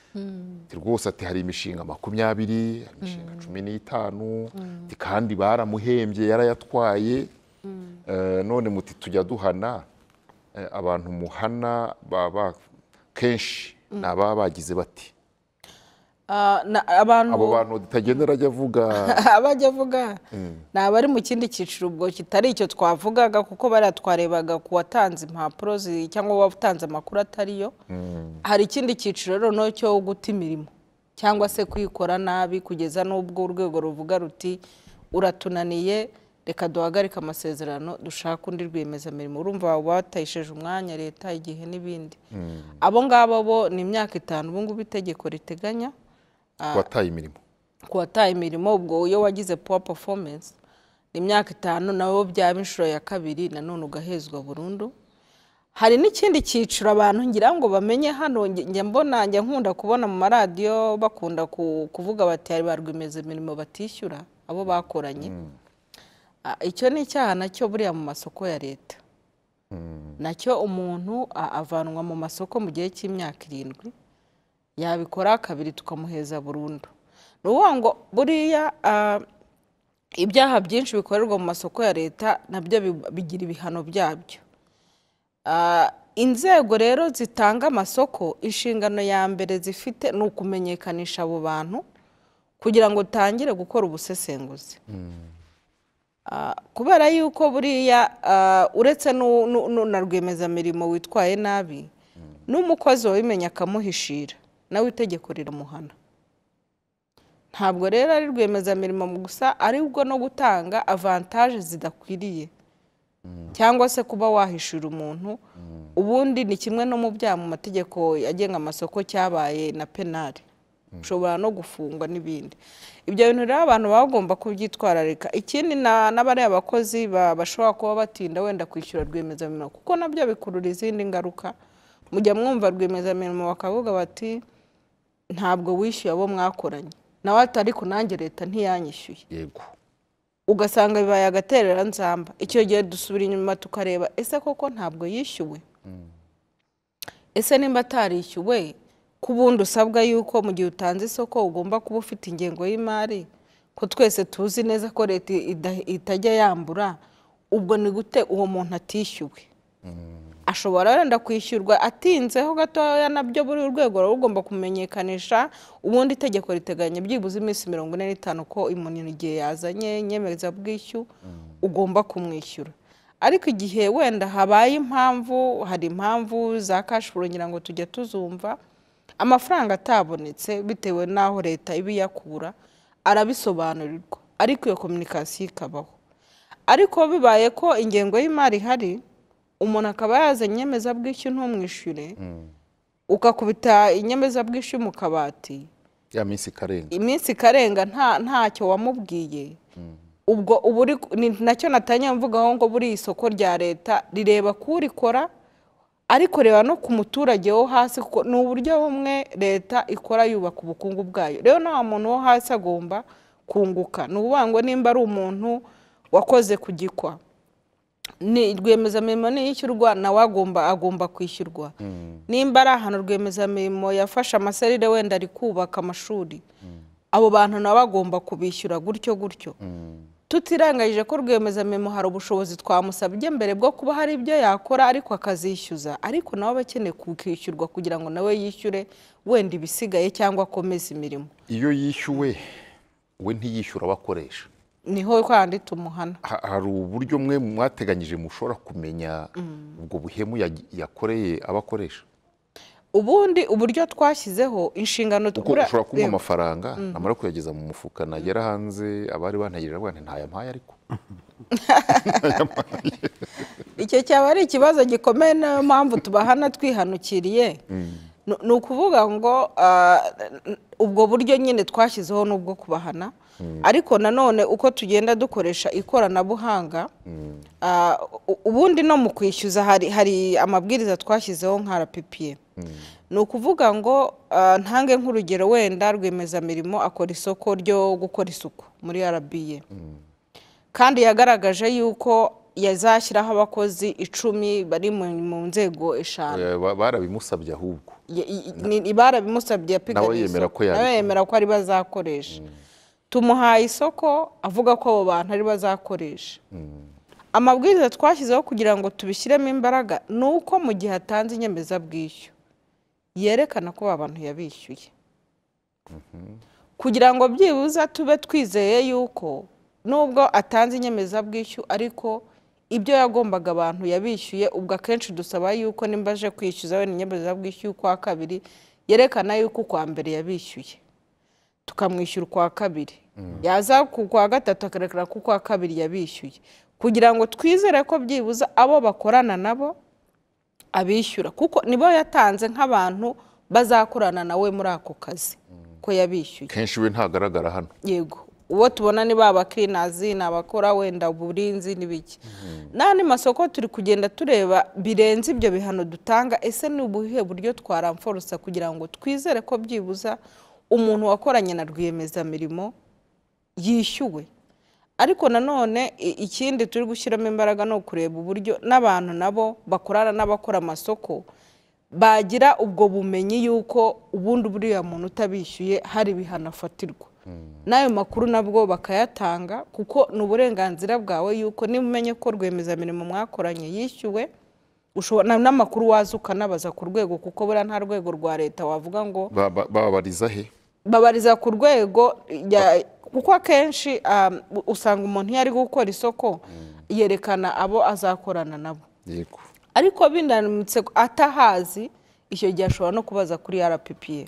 Ati rwose ati hari imishinga makumyabiri hari imishinga cumi n'itanu ati kandi baramuhembye yarayatwaye Eh, none muti tujya duhana Eh, abantu muhana baba kenshi ni ababa bagize bati Ah, na- abantu abo bantu tutagendera ajya avuga abajya avuga ni abari mu kindi cyiciro ubwo kitari icyo twavugaga kuko bariya twarebaga ku watanze impapuro zi- cyangwa watanze amakuru atariyo hari ikindi cyiciro rero noneho cyo guta imirimo cyangwa se kuyikora nabi kugeza n'ubwo urwego ruvuga ruti uratunaniye reka duhagarike amasezerano dushake undi rwiyemezamirimo urumva baba batayisheje umwanya leta igihe n'ibindi abo ngabo bo ni imyaka itanu ubu ngubu itegeko riteganya wataye imirimo ku wataye imirimo ubwo iyo wagize puwa performance ni imyaka itanu nabo byaba inshuro ya kabiri nanone ugahezwa burundu hari n'ikindi cyiciro abantu ngira ngo bamenye hano nge- njya mbona njya nkunda kubona mu maradiyo bakunda ku- kuvuga bati hari ba rwiyemezamirimo batishyura abo bakoranye Ah, icyo ni icyaha nacyo buriya mu masoko ya leta nacyo umuntu a- avanwa mu masoko mu gihe cy'imyaka irindwi yabikora kabiri tukamuheza burundu ni ukuvuga ngo buriya ah, ibyaha byinshi bikorerwa mu masoko ya leta nabyo bi- bigira ibihano byabyo Ah, inzego rero zitanga amasoko inshingano ya mbere zifite ni ukumenyekanisha abo bantu kugira ngo utangire gukora ubusesenguzi Ah, kubera yuko buriya ah, uretse n'u- n'u- n'u- na rwiyemezamirimo witwaye nabi n'umukozi wabimenya akamuhishira nawe itegeko riramuhana ntabwo rero ari rwiyemezamirimo gusa aribwo no gutanga avantaje zidakwiriye cyangwa se kuba wahishura umuntu ubundi ni kimwe no mu byaha mu mategeko agenga amasoko cyabaye na penali ushobora no gufungwa n'ibindi ibyo bintu rero abantu baba bagomba kubyitwararika ikindi na- n'abariya bakozi ba- bashobora kuba batinda wenda kwishyura rwiyemezamirimo kuko nabyo bikurura izindi ngaruka mujya mwumva rwiyemezamirimo bakavuga bati ntabwo wishyuye abo mwakoranye nawe ati ariko nanjye leta ntiyanyishyuye yego ugasanga bibaye agaterera nzamba icyo gihe dusubira inyuma tukareba ese koko ntabwo yishyuwe ese nimba atarishyuwe ko ubundi usabwa yuko mu gihe utanze isoko ugomba kuba ufite ingengo y'imari ko twese tuzi neza ko leta ida- itajya yambura ubwo ni gute uwo muntu atishyuwe ashobora wenda kwishyurwa atinzeho gatoya nabyo buri urwego ruba rugomba kumenyekanisha ubundi itegeko riteganya byibuze iminsi mirongo ine n'itanu ko umuntu igihe yazanye inyemezabwishyu ugomba kumwishyura ariko igihe wenda habaye impamvu hari impamvu za kashifuro ngira ngo tujya tuzumva amafaranga atabonetse bitewe n'aho leta iba iyakura arabisobanurirwa ariko iyo kominikasiyo ikabaho ariko bibaye ko ingengo y'imari ihari umuntu akaba yazanye inyemezabwishyu ntumwishyure ukakubita inyemezabwishyu mu kabati ya minsi ikarenga iminsi ikarenga nta ntacyo wamubwiye ubwo uba uri ni- nacyo natangiye mvugaho ngo buriya isoko rya leta rireba k'urikora ariko reba no ku muturage wo hasi kuko ni uburyo bumwe leta ikora yubaka ubukungu bwayo rero na wa muntu wo hasi agomba kunguka ni ukuvuga ngo nimba ari umuntu wakoze ku gikwa ni rwiyemezamirimo niyishyurwa nawe agomba agomba kwishyurwa nimba ari ahantu rwiyemezamirimo yafashe amaserire wenda ari kubaka amashuri abo bantu nabo agomba kubishyura gutyo gutyo tutiranganyije ko rwiyemezamirimo hari ubushobozi twamusabye mbere bwo kuba hari ibyo yakora ariko akazishyuza ariko nawe aba akeneye kwishyurwa kugira ngo nawe yishyure wenda ibisigaye cyangwa akomeze imirimo iyo yishyuwe we ntiyishyura abakoresha niho kandi tumuhana Ha- hari uburyo mwe mwateganyije mushobora kumenya ubwo buhemu yagi- yakoreye abakoresha ubundi uburyo twashyizeho inshingano kuko ushobora kumuha Yego. amafaranga namara kuyageza mu mufuka nagera hanze abari bantegereje rwanda ntayampaye ariko icyo cyaba ari ikibazo gikomeye niyo mpamvu tubahana twihanukiriye Nu- ni ukuvuga ngo ah, n- ubwo buryo nyine twashyizeho ni ubwo kubahana ariko nanone uko tugenda dukoresha ikoranabuhanga ah, u- ubundi no mu kwishyuza hari hari amabwiriza twashyizeho nka rppa ni ukuvuga ngo ah, ntange nk'urugero wenda rwiyemezamirimo akora isoko ryo gukora isuku muri rba kandi yagaragaje yuko yazashyiraho abakozi icumi bari mu- mu nzego eshanu Eh, ba- barabimusabye ahubwo Ye- i- ni- ni barabimusabye yapiganiye Nawe yemera isoko. ko yabikora. nawe yemera ko ari bazakoresha tumuhaye isoko avuga ko abo bantu ari bazakoresha amabwiriza twashyizeho kugira ngo tubishyiremo imbaraga ni uko mu gihe atanze inyemezabwishyu yerekana ko aba bantu yabishyuye kugira ngo byibuze tube twizeye yuko nubwo atanze inyemezabwishyu ariko ibyo yagombaga abantu yabishyuye ubwo akenshi dusaba yuko nimba aje kwishyuza wenda inyemezabwishyu y'ukwa kabiri yerekana yuko ukwa mbere yabishyuye tukamwishyura ukwa kabiri yaza ku kwa gatatu akarekera ku kwa kabiri yabishyuye kugira ngo twizere ko byibuze abo bakorana nabo abishyura kuko nibo yatanze nk'abantu bazakorana nawe muri ako kazi ko yabishyuye kenshi we ntagaragara hano yego uwo tubona ni ba bakirinazi ni abakora wenda uburinzi n'ibiki n'andi masoko turi kugenda tureba birenze ibyo bihano dutanga ese ni ubuhe buryo twaramforosa kugira ngo twizere ko byibuza umuntu wakoranye na rwiyemezamirimo yishyuwe ariko nanone i- ikindi turi gushyiramo imbaraga ni ukureba uburyo n'abantu nabo bakorana n'abakora amasoko bagira ubwo bumenyi y'uko ubundi buriya muntu utabishyuye hari ibihano afatirwa n'ayo makuru nabwo bakayatanga kuko ni uburenganzira bwawe y'uko niba umenye ko rwiyemezamirimo mwakoranye yishyuwe ushobora n'amakuru waza ukanabaza ku rwego kuko buriya nta rwego rwa leta wavuga ngo Ba- ba- bababariza he babariza ku rwego ya- kuko akenshi um, usanga umuntu iyo ari gukora isoko yerekana abo azakorana nabo yego ariko binanutse atahazi icyo gihe ashobora no kubaza kuri rppa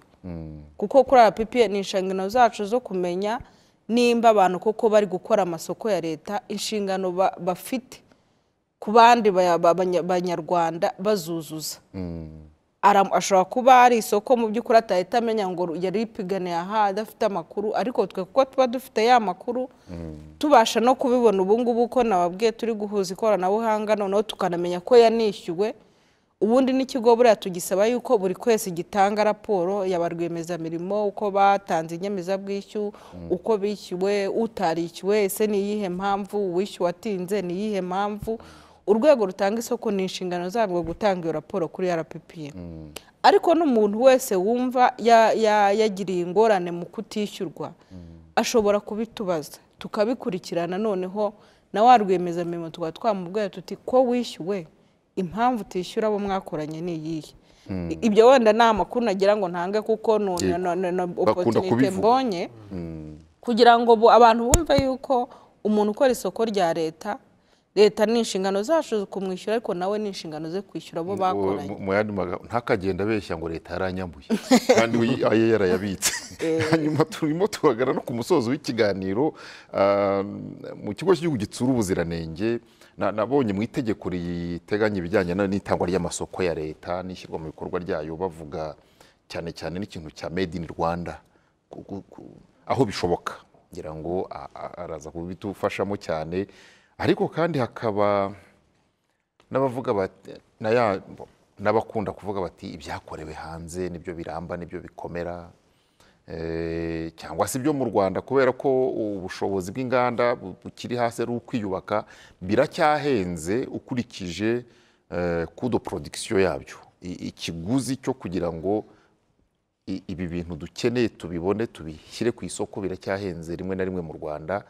kuko kuri rppa ni inshingano zacu zo kumenya nimba abantu koko bari gukora amasoko ya leta inshingano ba- bafite ku bandi baya- ba- banya- banyarwanda bazuzuza Aram- ashobora kuba ari isoko mu by'ukuri atahita amenya ngo yari ipiganiye aha adafite amakuru ariko twe kuko tuba dufite ya makuru tubasha no kubibona ubu ngubu ko nababwiye turi guhuza ikoranabuhanga noneho tukanamenya ko yanishyuwe ubundi n'ikigo buriya tugisaba yuko buri kwezi gitanga raporo ya ba rwiyemezamirimo uko batanze inyemezabwishyu uko bishyuwe utarishyuwe ese ni iyihe mpamvu uwishyuwe atinze ni iyihe mpamvu urwego rutanga isoko ni inshingano zarwo gutanga iyo raporo kuri rppa ariko n'umuntu wese wumva ya- ya- yagiriye ingorane mu kutishyurwa ashobora kubitubaza tukabikurikirana noneho na wa rwiyemezamirimo tukaba twamubwira tuti ko wishyuwe impamvu utishyura abo mwakoranye ni iyihe I- ibyo wenda ni amakuru nagira ngo ntange kuko ni Yego. Bakunda opotunite kubivuga. mbonye kugira ngo bu- abantu bumve yuko umuntu ukora isoko rya leta leta ni inshingano zacu kumwishyura ariko nawe ni inshingano ze kwishyura abo bakoranye Mu- mu yandi magambo ntakagenda abeshya ngo leta yaranyambuye kandi we- aye yarayabitse hanyuma turimo turagana no ku musozo w'ikiganiro ah, mu kigo cy'igihugu gitsura ubuziranenge na- nabonye mu itegeko riteganya ibijyanye na- n'itangwa ry'amasoko ya leta n'ishyirwa mu bikorwa ryayo bavuga cyane cyane n'ikintu cya made in rwanda ku- ku- ku- aho bishoboka ngira ngo a- a- araza kubitufashamo cyane ariko kandi hakaba n'abavuga bati na ya- n'abakunda kuvuga bati ibyakorewe hanze nibyo biramba nibyo bikomera Eh, cyangwa se ibyo mu rwanda kubera ko ubushobozi bw'inganda bu- bukiri hasi ari ukwiyubaka biracyahenze ukurikije kudo porodikisiyo yabyo I- ikiguzi cyo kugira ngo i- ibi bintu dukeneye tubibone tubishyire ku isoko biracyahenze rimwe na rimwe mu rwanda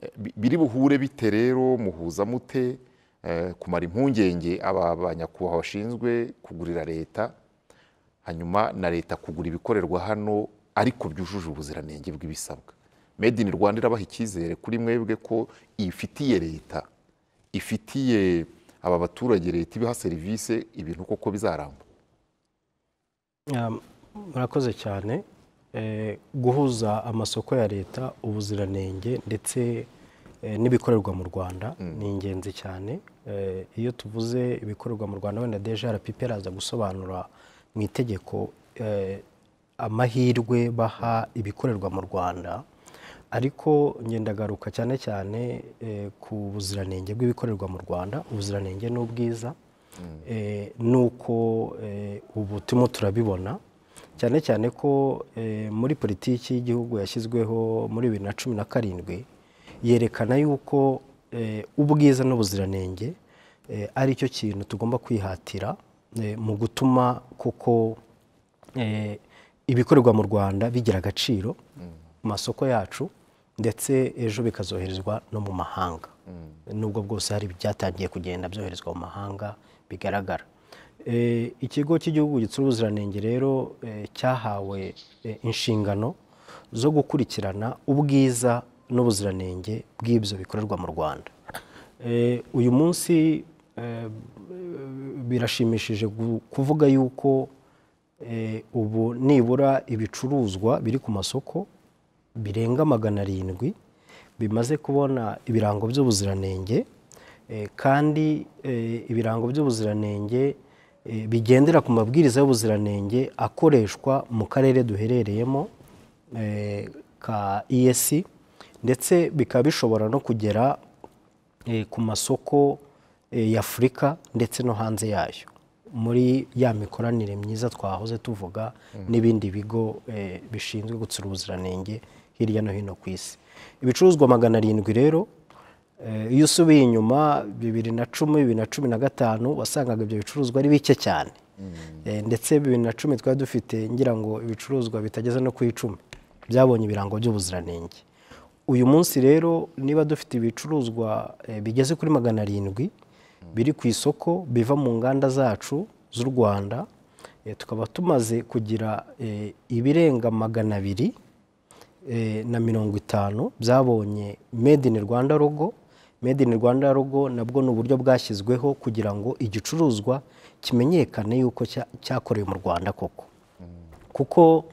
Eh, bi- biri buhure bite rero muhuza mute eh, kumara impungenge aba banyakubahwa bashinzwe kugurira leta hanyuma na leta kugura ibikorerwa hano ariko byujuje ubuziranenge bw'ibisabwa made in rwanda irabaha icyizere kuri mwebwe ko ifitiye leta ifitiye aba baturage leta ibaha serivisi ibintu koko bizaramba Um, murakoze cyane Eh, guhuza amasoko ya leta ubuziranenge ndetse eh, n'ibikorerwa mu rwanda ni ingenzi cyane Eh, iyo tuvuze ibikorerwa mu rwanda wenda deje arapipe araza gusobanura mu itegeko eh, amahirwe baha ibikorerwa mu rwanda ariko ngendagaruka cyane cyane eh, ku buziranenge bw'ibikorerwa mu rwanda ubuziranenge ni ubwiza eh, nuko eh, ubu turimo turabibona cyane cyane ko eh, muri politiki y'igihugu yashyizweho muri bibiri na cumi na karindwi yerekana yuko eh, ubwiza n'ubuziranenge eh, ari cyo kintu tugomba kwihatira eh, mu gutuma koko eh, ibikorerwa mu rwanda bigira agaciro ku masoko yacu ndetse ejo bikazoherezwa no mu mahanga nubwo bwose hari ibyatangiye kugenda byoherezwa mu mahanga bigaragara Eh, ikigo cy'igihugu gitsura ubuziranenge rero eh, cyahawe eh, inshingano zo gukurikirana ubwiza n'ubuziranenge bw'ibyo bikorerwa mu rwanda Eh, uyu munsi eh, birashimishije gu- kuvuga yuko eh, ubu nibura ibicuruzwa biri ku masoko birenga magana arindwi bimaze kubona ibirango by'ubuziranenge eh, kandi eh, ibirango by'ubuziranenge eh, bigendera ku mabwiriza y'ubuziranenge akoreshwa mu karere duherereyemo eh, ka EAC ndetse bikaba bishobora no kugera eh, ku masoko eh, y'afurika ndetse no hanze yayo muri ya mikoranire myiza twahoze tuvuga n'ibindi bigo eh, bishinzwe gutsura ubuziranenge hirya no hino ku isi ibicuruzwa magana arindwi rero eh, iyo usubiye inyuma bibiri na cumi bibiri na cumi na gatanu wasangaga ibyo bicuruzwa ari bike cyane Eh, ndetse bibiri na cumi twari dufite ngira ngo ibicuruzwa bitageze no ku icumi byabonye ibirango by'ubuziranenge uyu munsi rero niba dufite ibicuruzwa eh, bigeze kuri magana arindwi biri ku isoko biva mu nganda zacu z'u rwanda eh, tukaba tumaze kugira eh, ibirenga magana abiri eh, na mirongo itanu byabonye made in rwanda logo made in rwanda logo nabwo ni uburyo bwashyizweho kugira ngo igicuruzwa kimenyekane yuko cya- cyakorewe mu rwanda koko kuko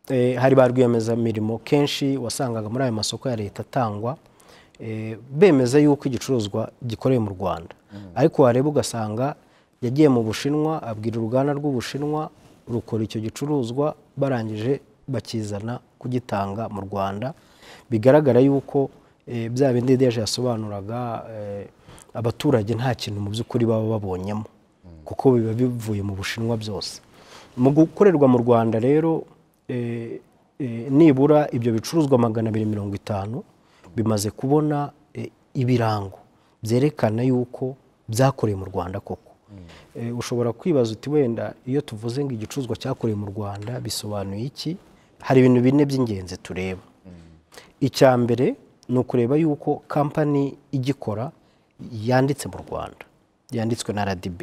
eh, hari ba rwiyemezamirimo kenshi wasangaga muri ayo masoko ya leta atangwa eh, bemeza yuko igicuruzwa gikorewe mu rwanda ariko wareba ugasanga yagiye mu bushinwa abwira uruganda rw'ubushinwa rukora icyo gicuruzwa barangije bakizana kugitanga mu rwanda bigaragara yuko eh, bya bindi deje yasobanuraga eh, abaturage nta kintu mu by'ukuri baba babonyemo kuko biba bivuye mu bushinwa byose mu gukorerwa mu rwanda rero eh, eh, nibura ibyo bicuruzwa magana abiri mirongo itanu bimaze kubona eh, ibirango byerekana yuko byakorewe mu rwanda koko Eh, ushobora kwibaza uti wenda iyo tuvuze ngo igicuruzwa cyakorewe mu rwanda bisobanuye iki hari ibintu bine by'ingenzi tureba icya mbere ni ukureba yuko kampani igikora yanditse mu rwanda yanditswe na rdb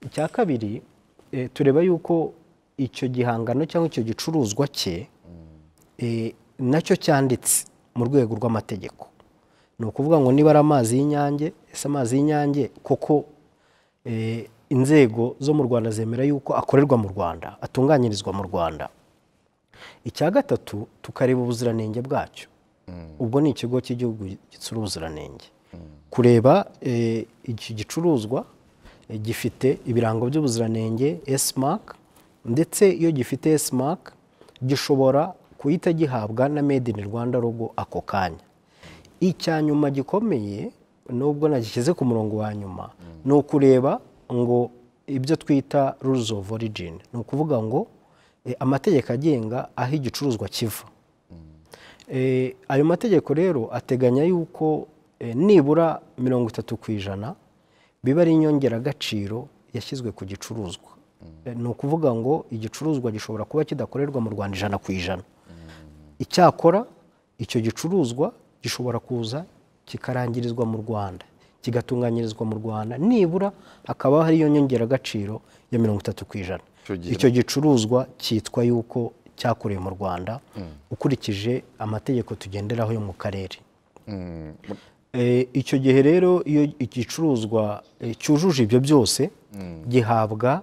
icya kabiri eh, tureba yuko icyo gihangano cyangwa icyo gicuruzwa cye eh, nacyo cyanditse mu rwego rw'amategeko ni ukuvuga ngo niba ari amazi y'inyange ese amazi y'inyange koko eh, inzego zo mu rwanda zemera yuko akorerwa mu rwanda atunganyirizwa mu rwanda icya gatatu tukareba ubuziranenge bwacyo ubwo ni ikigo cy'igihugu gitsura ubuziranenge kureba eh, iki gicuruzwa eh, gifite ibirango by'ubuziranenge esimak ndetse iyo gifite esimak gishobora guhita gihabwa na made in rwanda logo ako kanya icya nyuma gikomeye nubwo nagishyize ku murongo wa nyuma ni ukureba ngo ibyo twita rules of origin ni ukuvuga ngo eh, amategeko agenga aho igicuruzwa kiva Eh, ayo mategeko rero ateganya yuko eh, nibura mirongo itatu ku ijana biba ari inyongeragaciro yashyizwe ku gicuruzwa Eh, ni ukuvuga ngo igicuruzwa gishobora kuba kidakorerwa mu rwanda ijana ku ijana icyakora icyo gicuruzwa gishobora kuza kikarangirizwa mu rwanda kigatunganyirizwa mu rwanda nibura hakaba hariyo nyongeragaciro ya mirongo itatu ku ijana Icyo gihe icyo gicuruzwa cyitwa yuko cyakorewe mu rwanda ukurikije amategeko tugenderaho yo mu karere Eh, icyo gihe rero iyo igicuruzwa eh, cyujuje ibyo byose gihabwa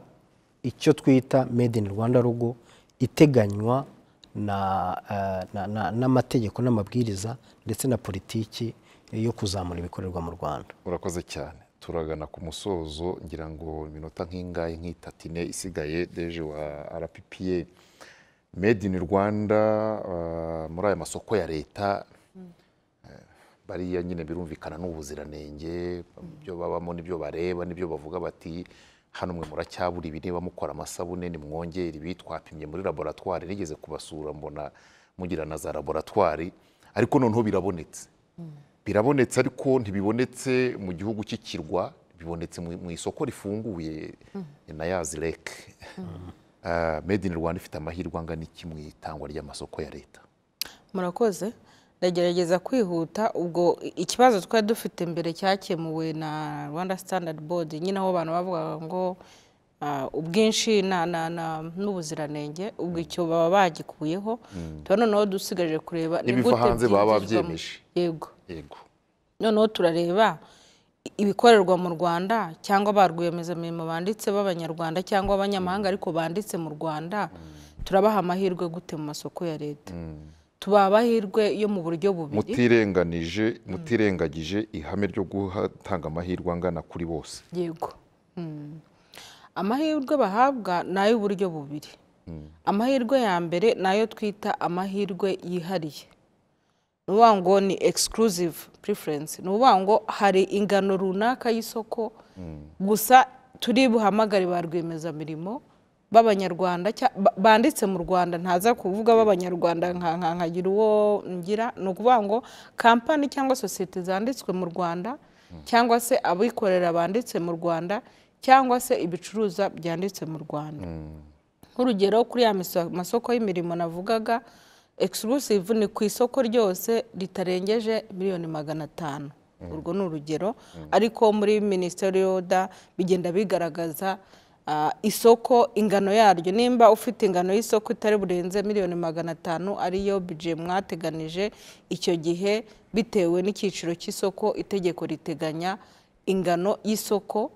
icyo twita made in rwanda logo iteganywa na, eh, na, na, n'amategeko n'amabwiriza ndetse na politiki eh, yo kuzamura ibikorerwa mu rwanda urakoze cyane turagana ku musozo ngira ngo iminota nk'ingahe nk'itatu ine isigaye deje wa rppa made in rwanda ah, muri aya masoko ya leta eh, bariya nyine birumvikana n'ubuziranenge ibyo babamo n'ibyo bareba n'ibyo bavuga bati hano mwe muracyabura ibi niba mukora amasabune nimwongere ibi twapimye muri laboratwari nigeze kubasura mbona mugira na za laboratwari ariko noneho birabonetse birabonetse ariko ntibibonetse mu gihugu cy'ikirwa bibonetse mu- mu isoko rifunguye na yazi reke made in rwanda ifite amahirwe angana iki mu itangwa ry'amasoko ya leta murakoze ndagerageza kwihuta ubwo i- ikibazo twari dufite mbere cyakemuwe na rwanda standard board nyine aho abantu bavugaga ngo ah, ubwinshi na- na- na- n'ubuziranenge ubwo icyo baba bagikuyeho tuba noneho dusigaje kureba ni N'ibiva gute hanze baba byinjizwa mu- babyemeje. yego yego noneho turareba i- ibikorerwa mu rwanda cyangwa ba rwiyemezamirimo banditse b'abanyarwanda cyangwa abanyamahanga ariko banditse mu rwanda turabaha amahirwe gute mu masoko ya leta tubaha amahirwe yo mu buryo bubiri mutirenganije mutirengagije ihame ryo gutanga amahirwe angana kuri bose yego Mm. amahirwe bahabwa ni ay'uburyo bubiri amahirwe ya mbere ni ayo twita amahirwe yihariye ni ukuvuga ngo ni exclusive preference ni ukuvuga ngo hari ingano runaka y'isoko gusa turi buhamagare ba rwiyemezamirimo b'abanyarwanda cya- ba- banditse mu rwanda ntaza kuvuga b'abanyarwanda nka nka- nkagira uwo ngira ni ukuvuga ngo kampani cyangwa sosiyete zanditswe mu rwanda cyangwa se abikorera banditse mu rwanda cyangwa se ibicuruza byanditse mu rwanda nk'urugero kuri ya miso- masoko y'imirimo navugaga exclusive ni ku isoko ryose ritarengeje miliyoni magana atanu urwo ni urugero ariko muri minisiteri y'oda bigenda bigaragaza ah, isoko ingano yaryo nimba ufite ingano y'isoko itari burenze miliyoni magana atanu ariyo bije mwateganije icyo gihe bitewe n'icyiciro cy'isoko itegeko riteganya ingano y'isoko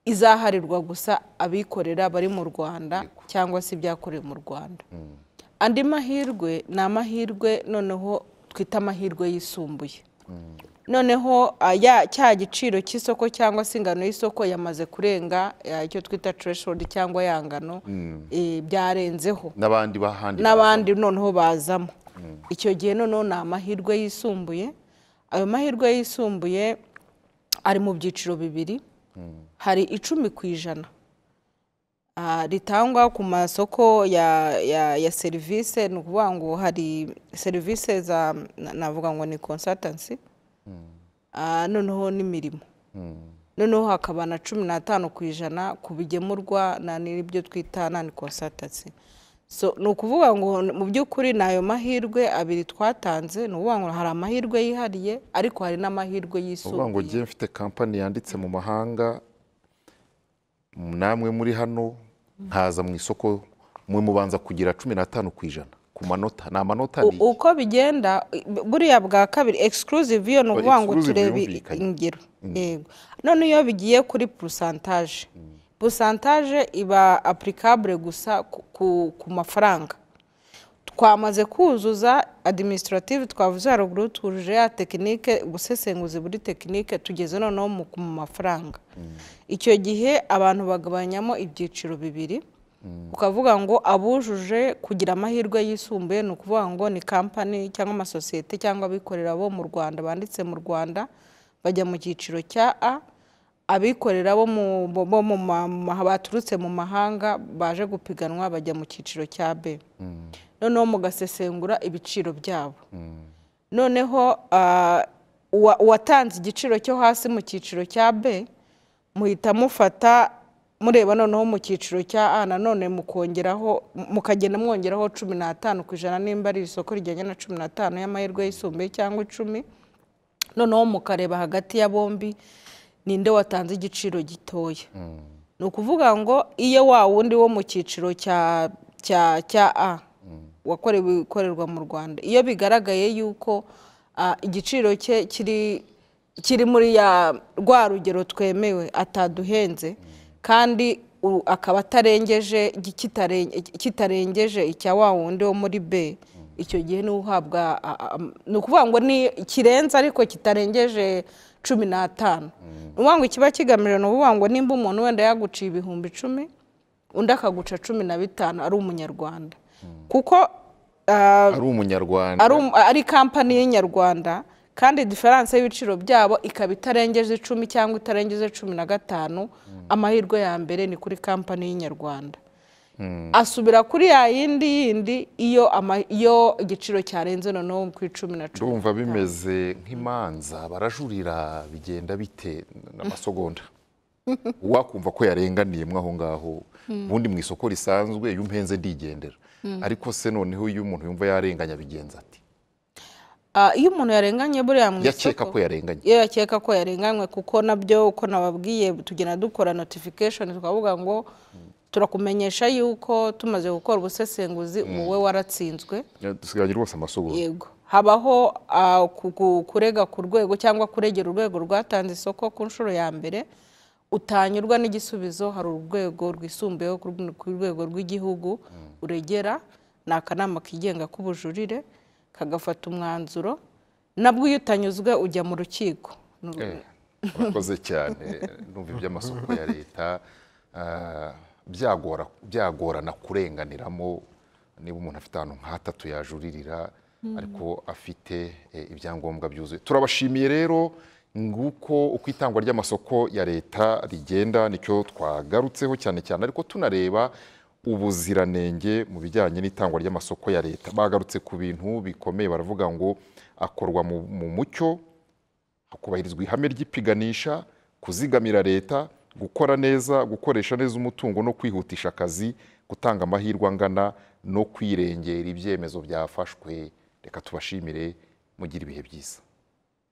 izaharirwa gusa abikorera bari mu rwanda cyangwa se ibyakorewe mu rwanda andi mahirwe ni amahirwe noneho twita amahirwe yisumbuye noneho ah, ya- cya giciro cy'isoko cyangwa se ingano y'isoko yamaze kurenga ah, icyo twita threshold cyangwa ya ngano eh, byarenzeho n'abandi bahandi n'abandi noneho bazamo icyo gihe noneho ni amahirwe yisumbuye ayo mahirwe yisumbuye ari mu byiciro bibiri hari icumi ku ijana Ah, ritangwa ku masoko ya, ya, ya serivisi ni ukuvuga ngo hari serivisi za na- navuga ngo ni consultancy Ah, noneho n'imirimo noneho hakaba na cumi n'atanu ku ijana ku bigemurwa na n'ibyo twita nani consultancy so ni ukuvuga ngo mu by'ukuri ni ayo mahirwe abiri twatanze ni ukuvuga ngo hari amahirwe yihariye ariko hari n'amahirwe uvuga ngo yisumbuye ngiye mfite kampani yanditse mu mahanga namwe muri hano nkaza mu isoko mwe mubanza kugira cumi n'atanu ku ijana ku manota ni amanota U- ni uko bigenda buriya bwa kabiri exclusive iyo ni ukuvuga ngo exclusive turebe yumvikanye. ingero yego none iyo bigiye kuri purusantaje purusantaje iba apurikabure gusa ku- ku- ku mafaranga twamaze kuzuza administrative twavuze haruguru twujuje ya tekinike ubusesenguzi buri tekinike tugeze noneho mu ku mafaranga icyo gihe abantu bagabanyamo ibyiciro bibiri ukavuga ngo abujuje kugira amahirwe yisumbuye ni ukuvuga ngo ni kampani cyangwa amasosiyete cyangwa abikorera bo mu rwanda banditse mu rwanda bajya mu cyiciro cya a abikorera bo mu bo bo mu ma- ma- baturutse mu mahanga baje gupiganwa bajya mu cyiciro cya b noneho mugasesengura ibiciro byabo noneho ah, uwa- uwatanze igiciro cyo hasi mu cyiciro cya b muhita mufata mureba noneho mu cyiciro cya a nanone mukongeraho mukagenda mwongeraho cumi n'atanu ku ijana nimba ari isoko rijyanye na cumi n'atanu y'amahirwe yisumbuye cyangwa icumi noneho mukareba hagati ya bombi ninde watanze igiciro gitoya ni ukuvuga ngo iyo wa wundi wo mu cyiciro cya cya cya a wakorewe ikorerwa mu rwanda iyo bigaragaye yuko ah, igiciro cye kiri kiri muri ya rwa rugero twemewe ataduhenze kandi u- akaba atarengeje gi- kitaren- kitarengeje icya wa wundi wo muri b icyo gihe niwe uhabwa a- a- am- ni ukuvuga ngo ni kirenze ariko kitarengeje cumi n'atanu ni ukuvuga ngo ikiba kigamije ni ukuvuga ngo nimba umuntu wenda yaguciye ibihumbi icumi undi akaguca cumi na bitanu ari umunyarwanda kuko ah, ari umunyarwanda ari um- ari kampani y'inyarwanda kandi diferanse y'ibiciro byabo ikaba itarengeje icumi cyangwa itarengeje cumi na gatanu amahirwe ya mbere ni kuri kampani y'inyarwanda asubira kuri ya yindi yindi iyo ama- iyo igiciro cyarenze noneho ku icumi na cumi ndumva bimeze nk'imanza barajurira bigenda bite n'amasogonda wakumva ko yarenganiyemo aho ngaho ubundi mu isoko risanzwe iyo umpenze ndigendera ariko se noneho iyo umuntu yumva yarenganya bigenza ati Ah, iyo umuntu yarenganye buriya mu isoko yakeka ko yarenganye iyo yakeka ko yarenganywe kuko nabyo uko nababwiye tugenda dukora notification twavuga ngo turakumenyesha yuko tumaze gukora ubusesenguzi wowe waratsinzwe dusigaranye rwose amasogoro yego habaho ah, ku- ku- kurega ku rwego cyangwa kuregera urwego rwatanze isoko ku nshuro ya mbere utanyurwa n'igisubizo hari urwego rwisumbuyeho ku rw- ku rwego rw'igihugu uregera ni akanama kigenga k'ubujurire kagafata umwanzuro nabwo iyo utanyuzwe ujya mu rukiko Ni uru- Eh, urakoze cyane numva iby'amasoko ya leta ah, byagora- byagorana kurenganiramo niba umuntu afite ahantu nk'hatatu yajuririra ariko afite eh, ibyangombwa byuzuye turabashimiye rero nguko uko itangwa ry'amasoko ya leta rigenda nicyo twagarutseho cyane cyane ariko tunareba ubuziranenge mu bijyanye n'itangwa ry'amasoko ya leta bagarutse ku bintu bikomeye baravuga ngo akorwa mu, mu mucyo hakubahirizwa ihame ry'ipiganisha kuzigamira leta gukora neza gukoresha neza umutungo no kwihutisha akazi gutanga amahirwe angana no kwirengera ibyemezo byafashwe reka tubashimire mugire ibihe byiza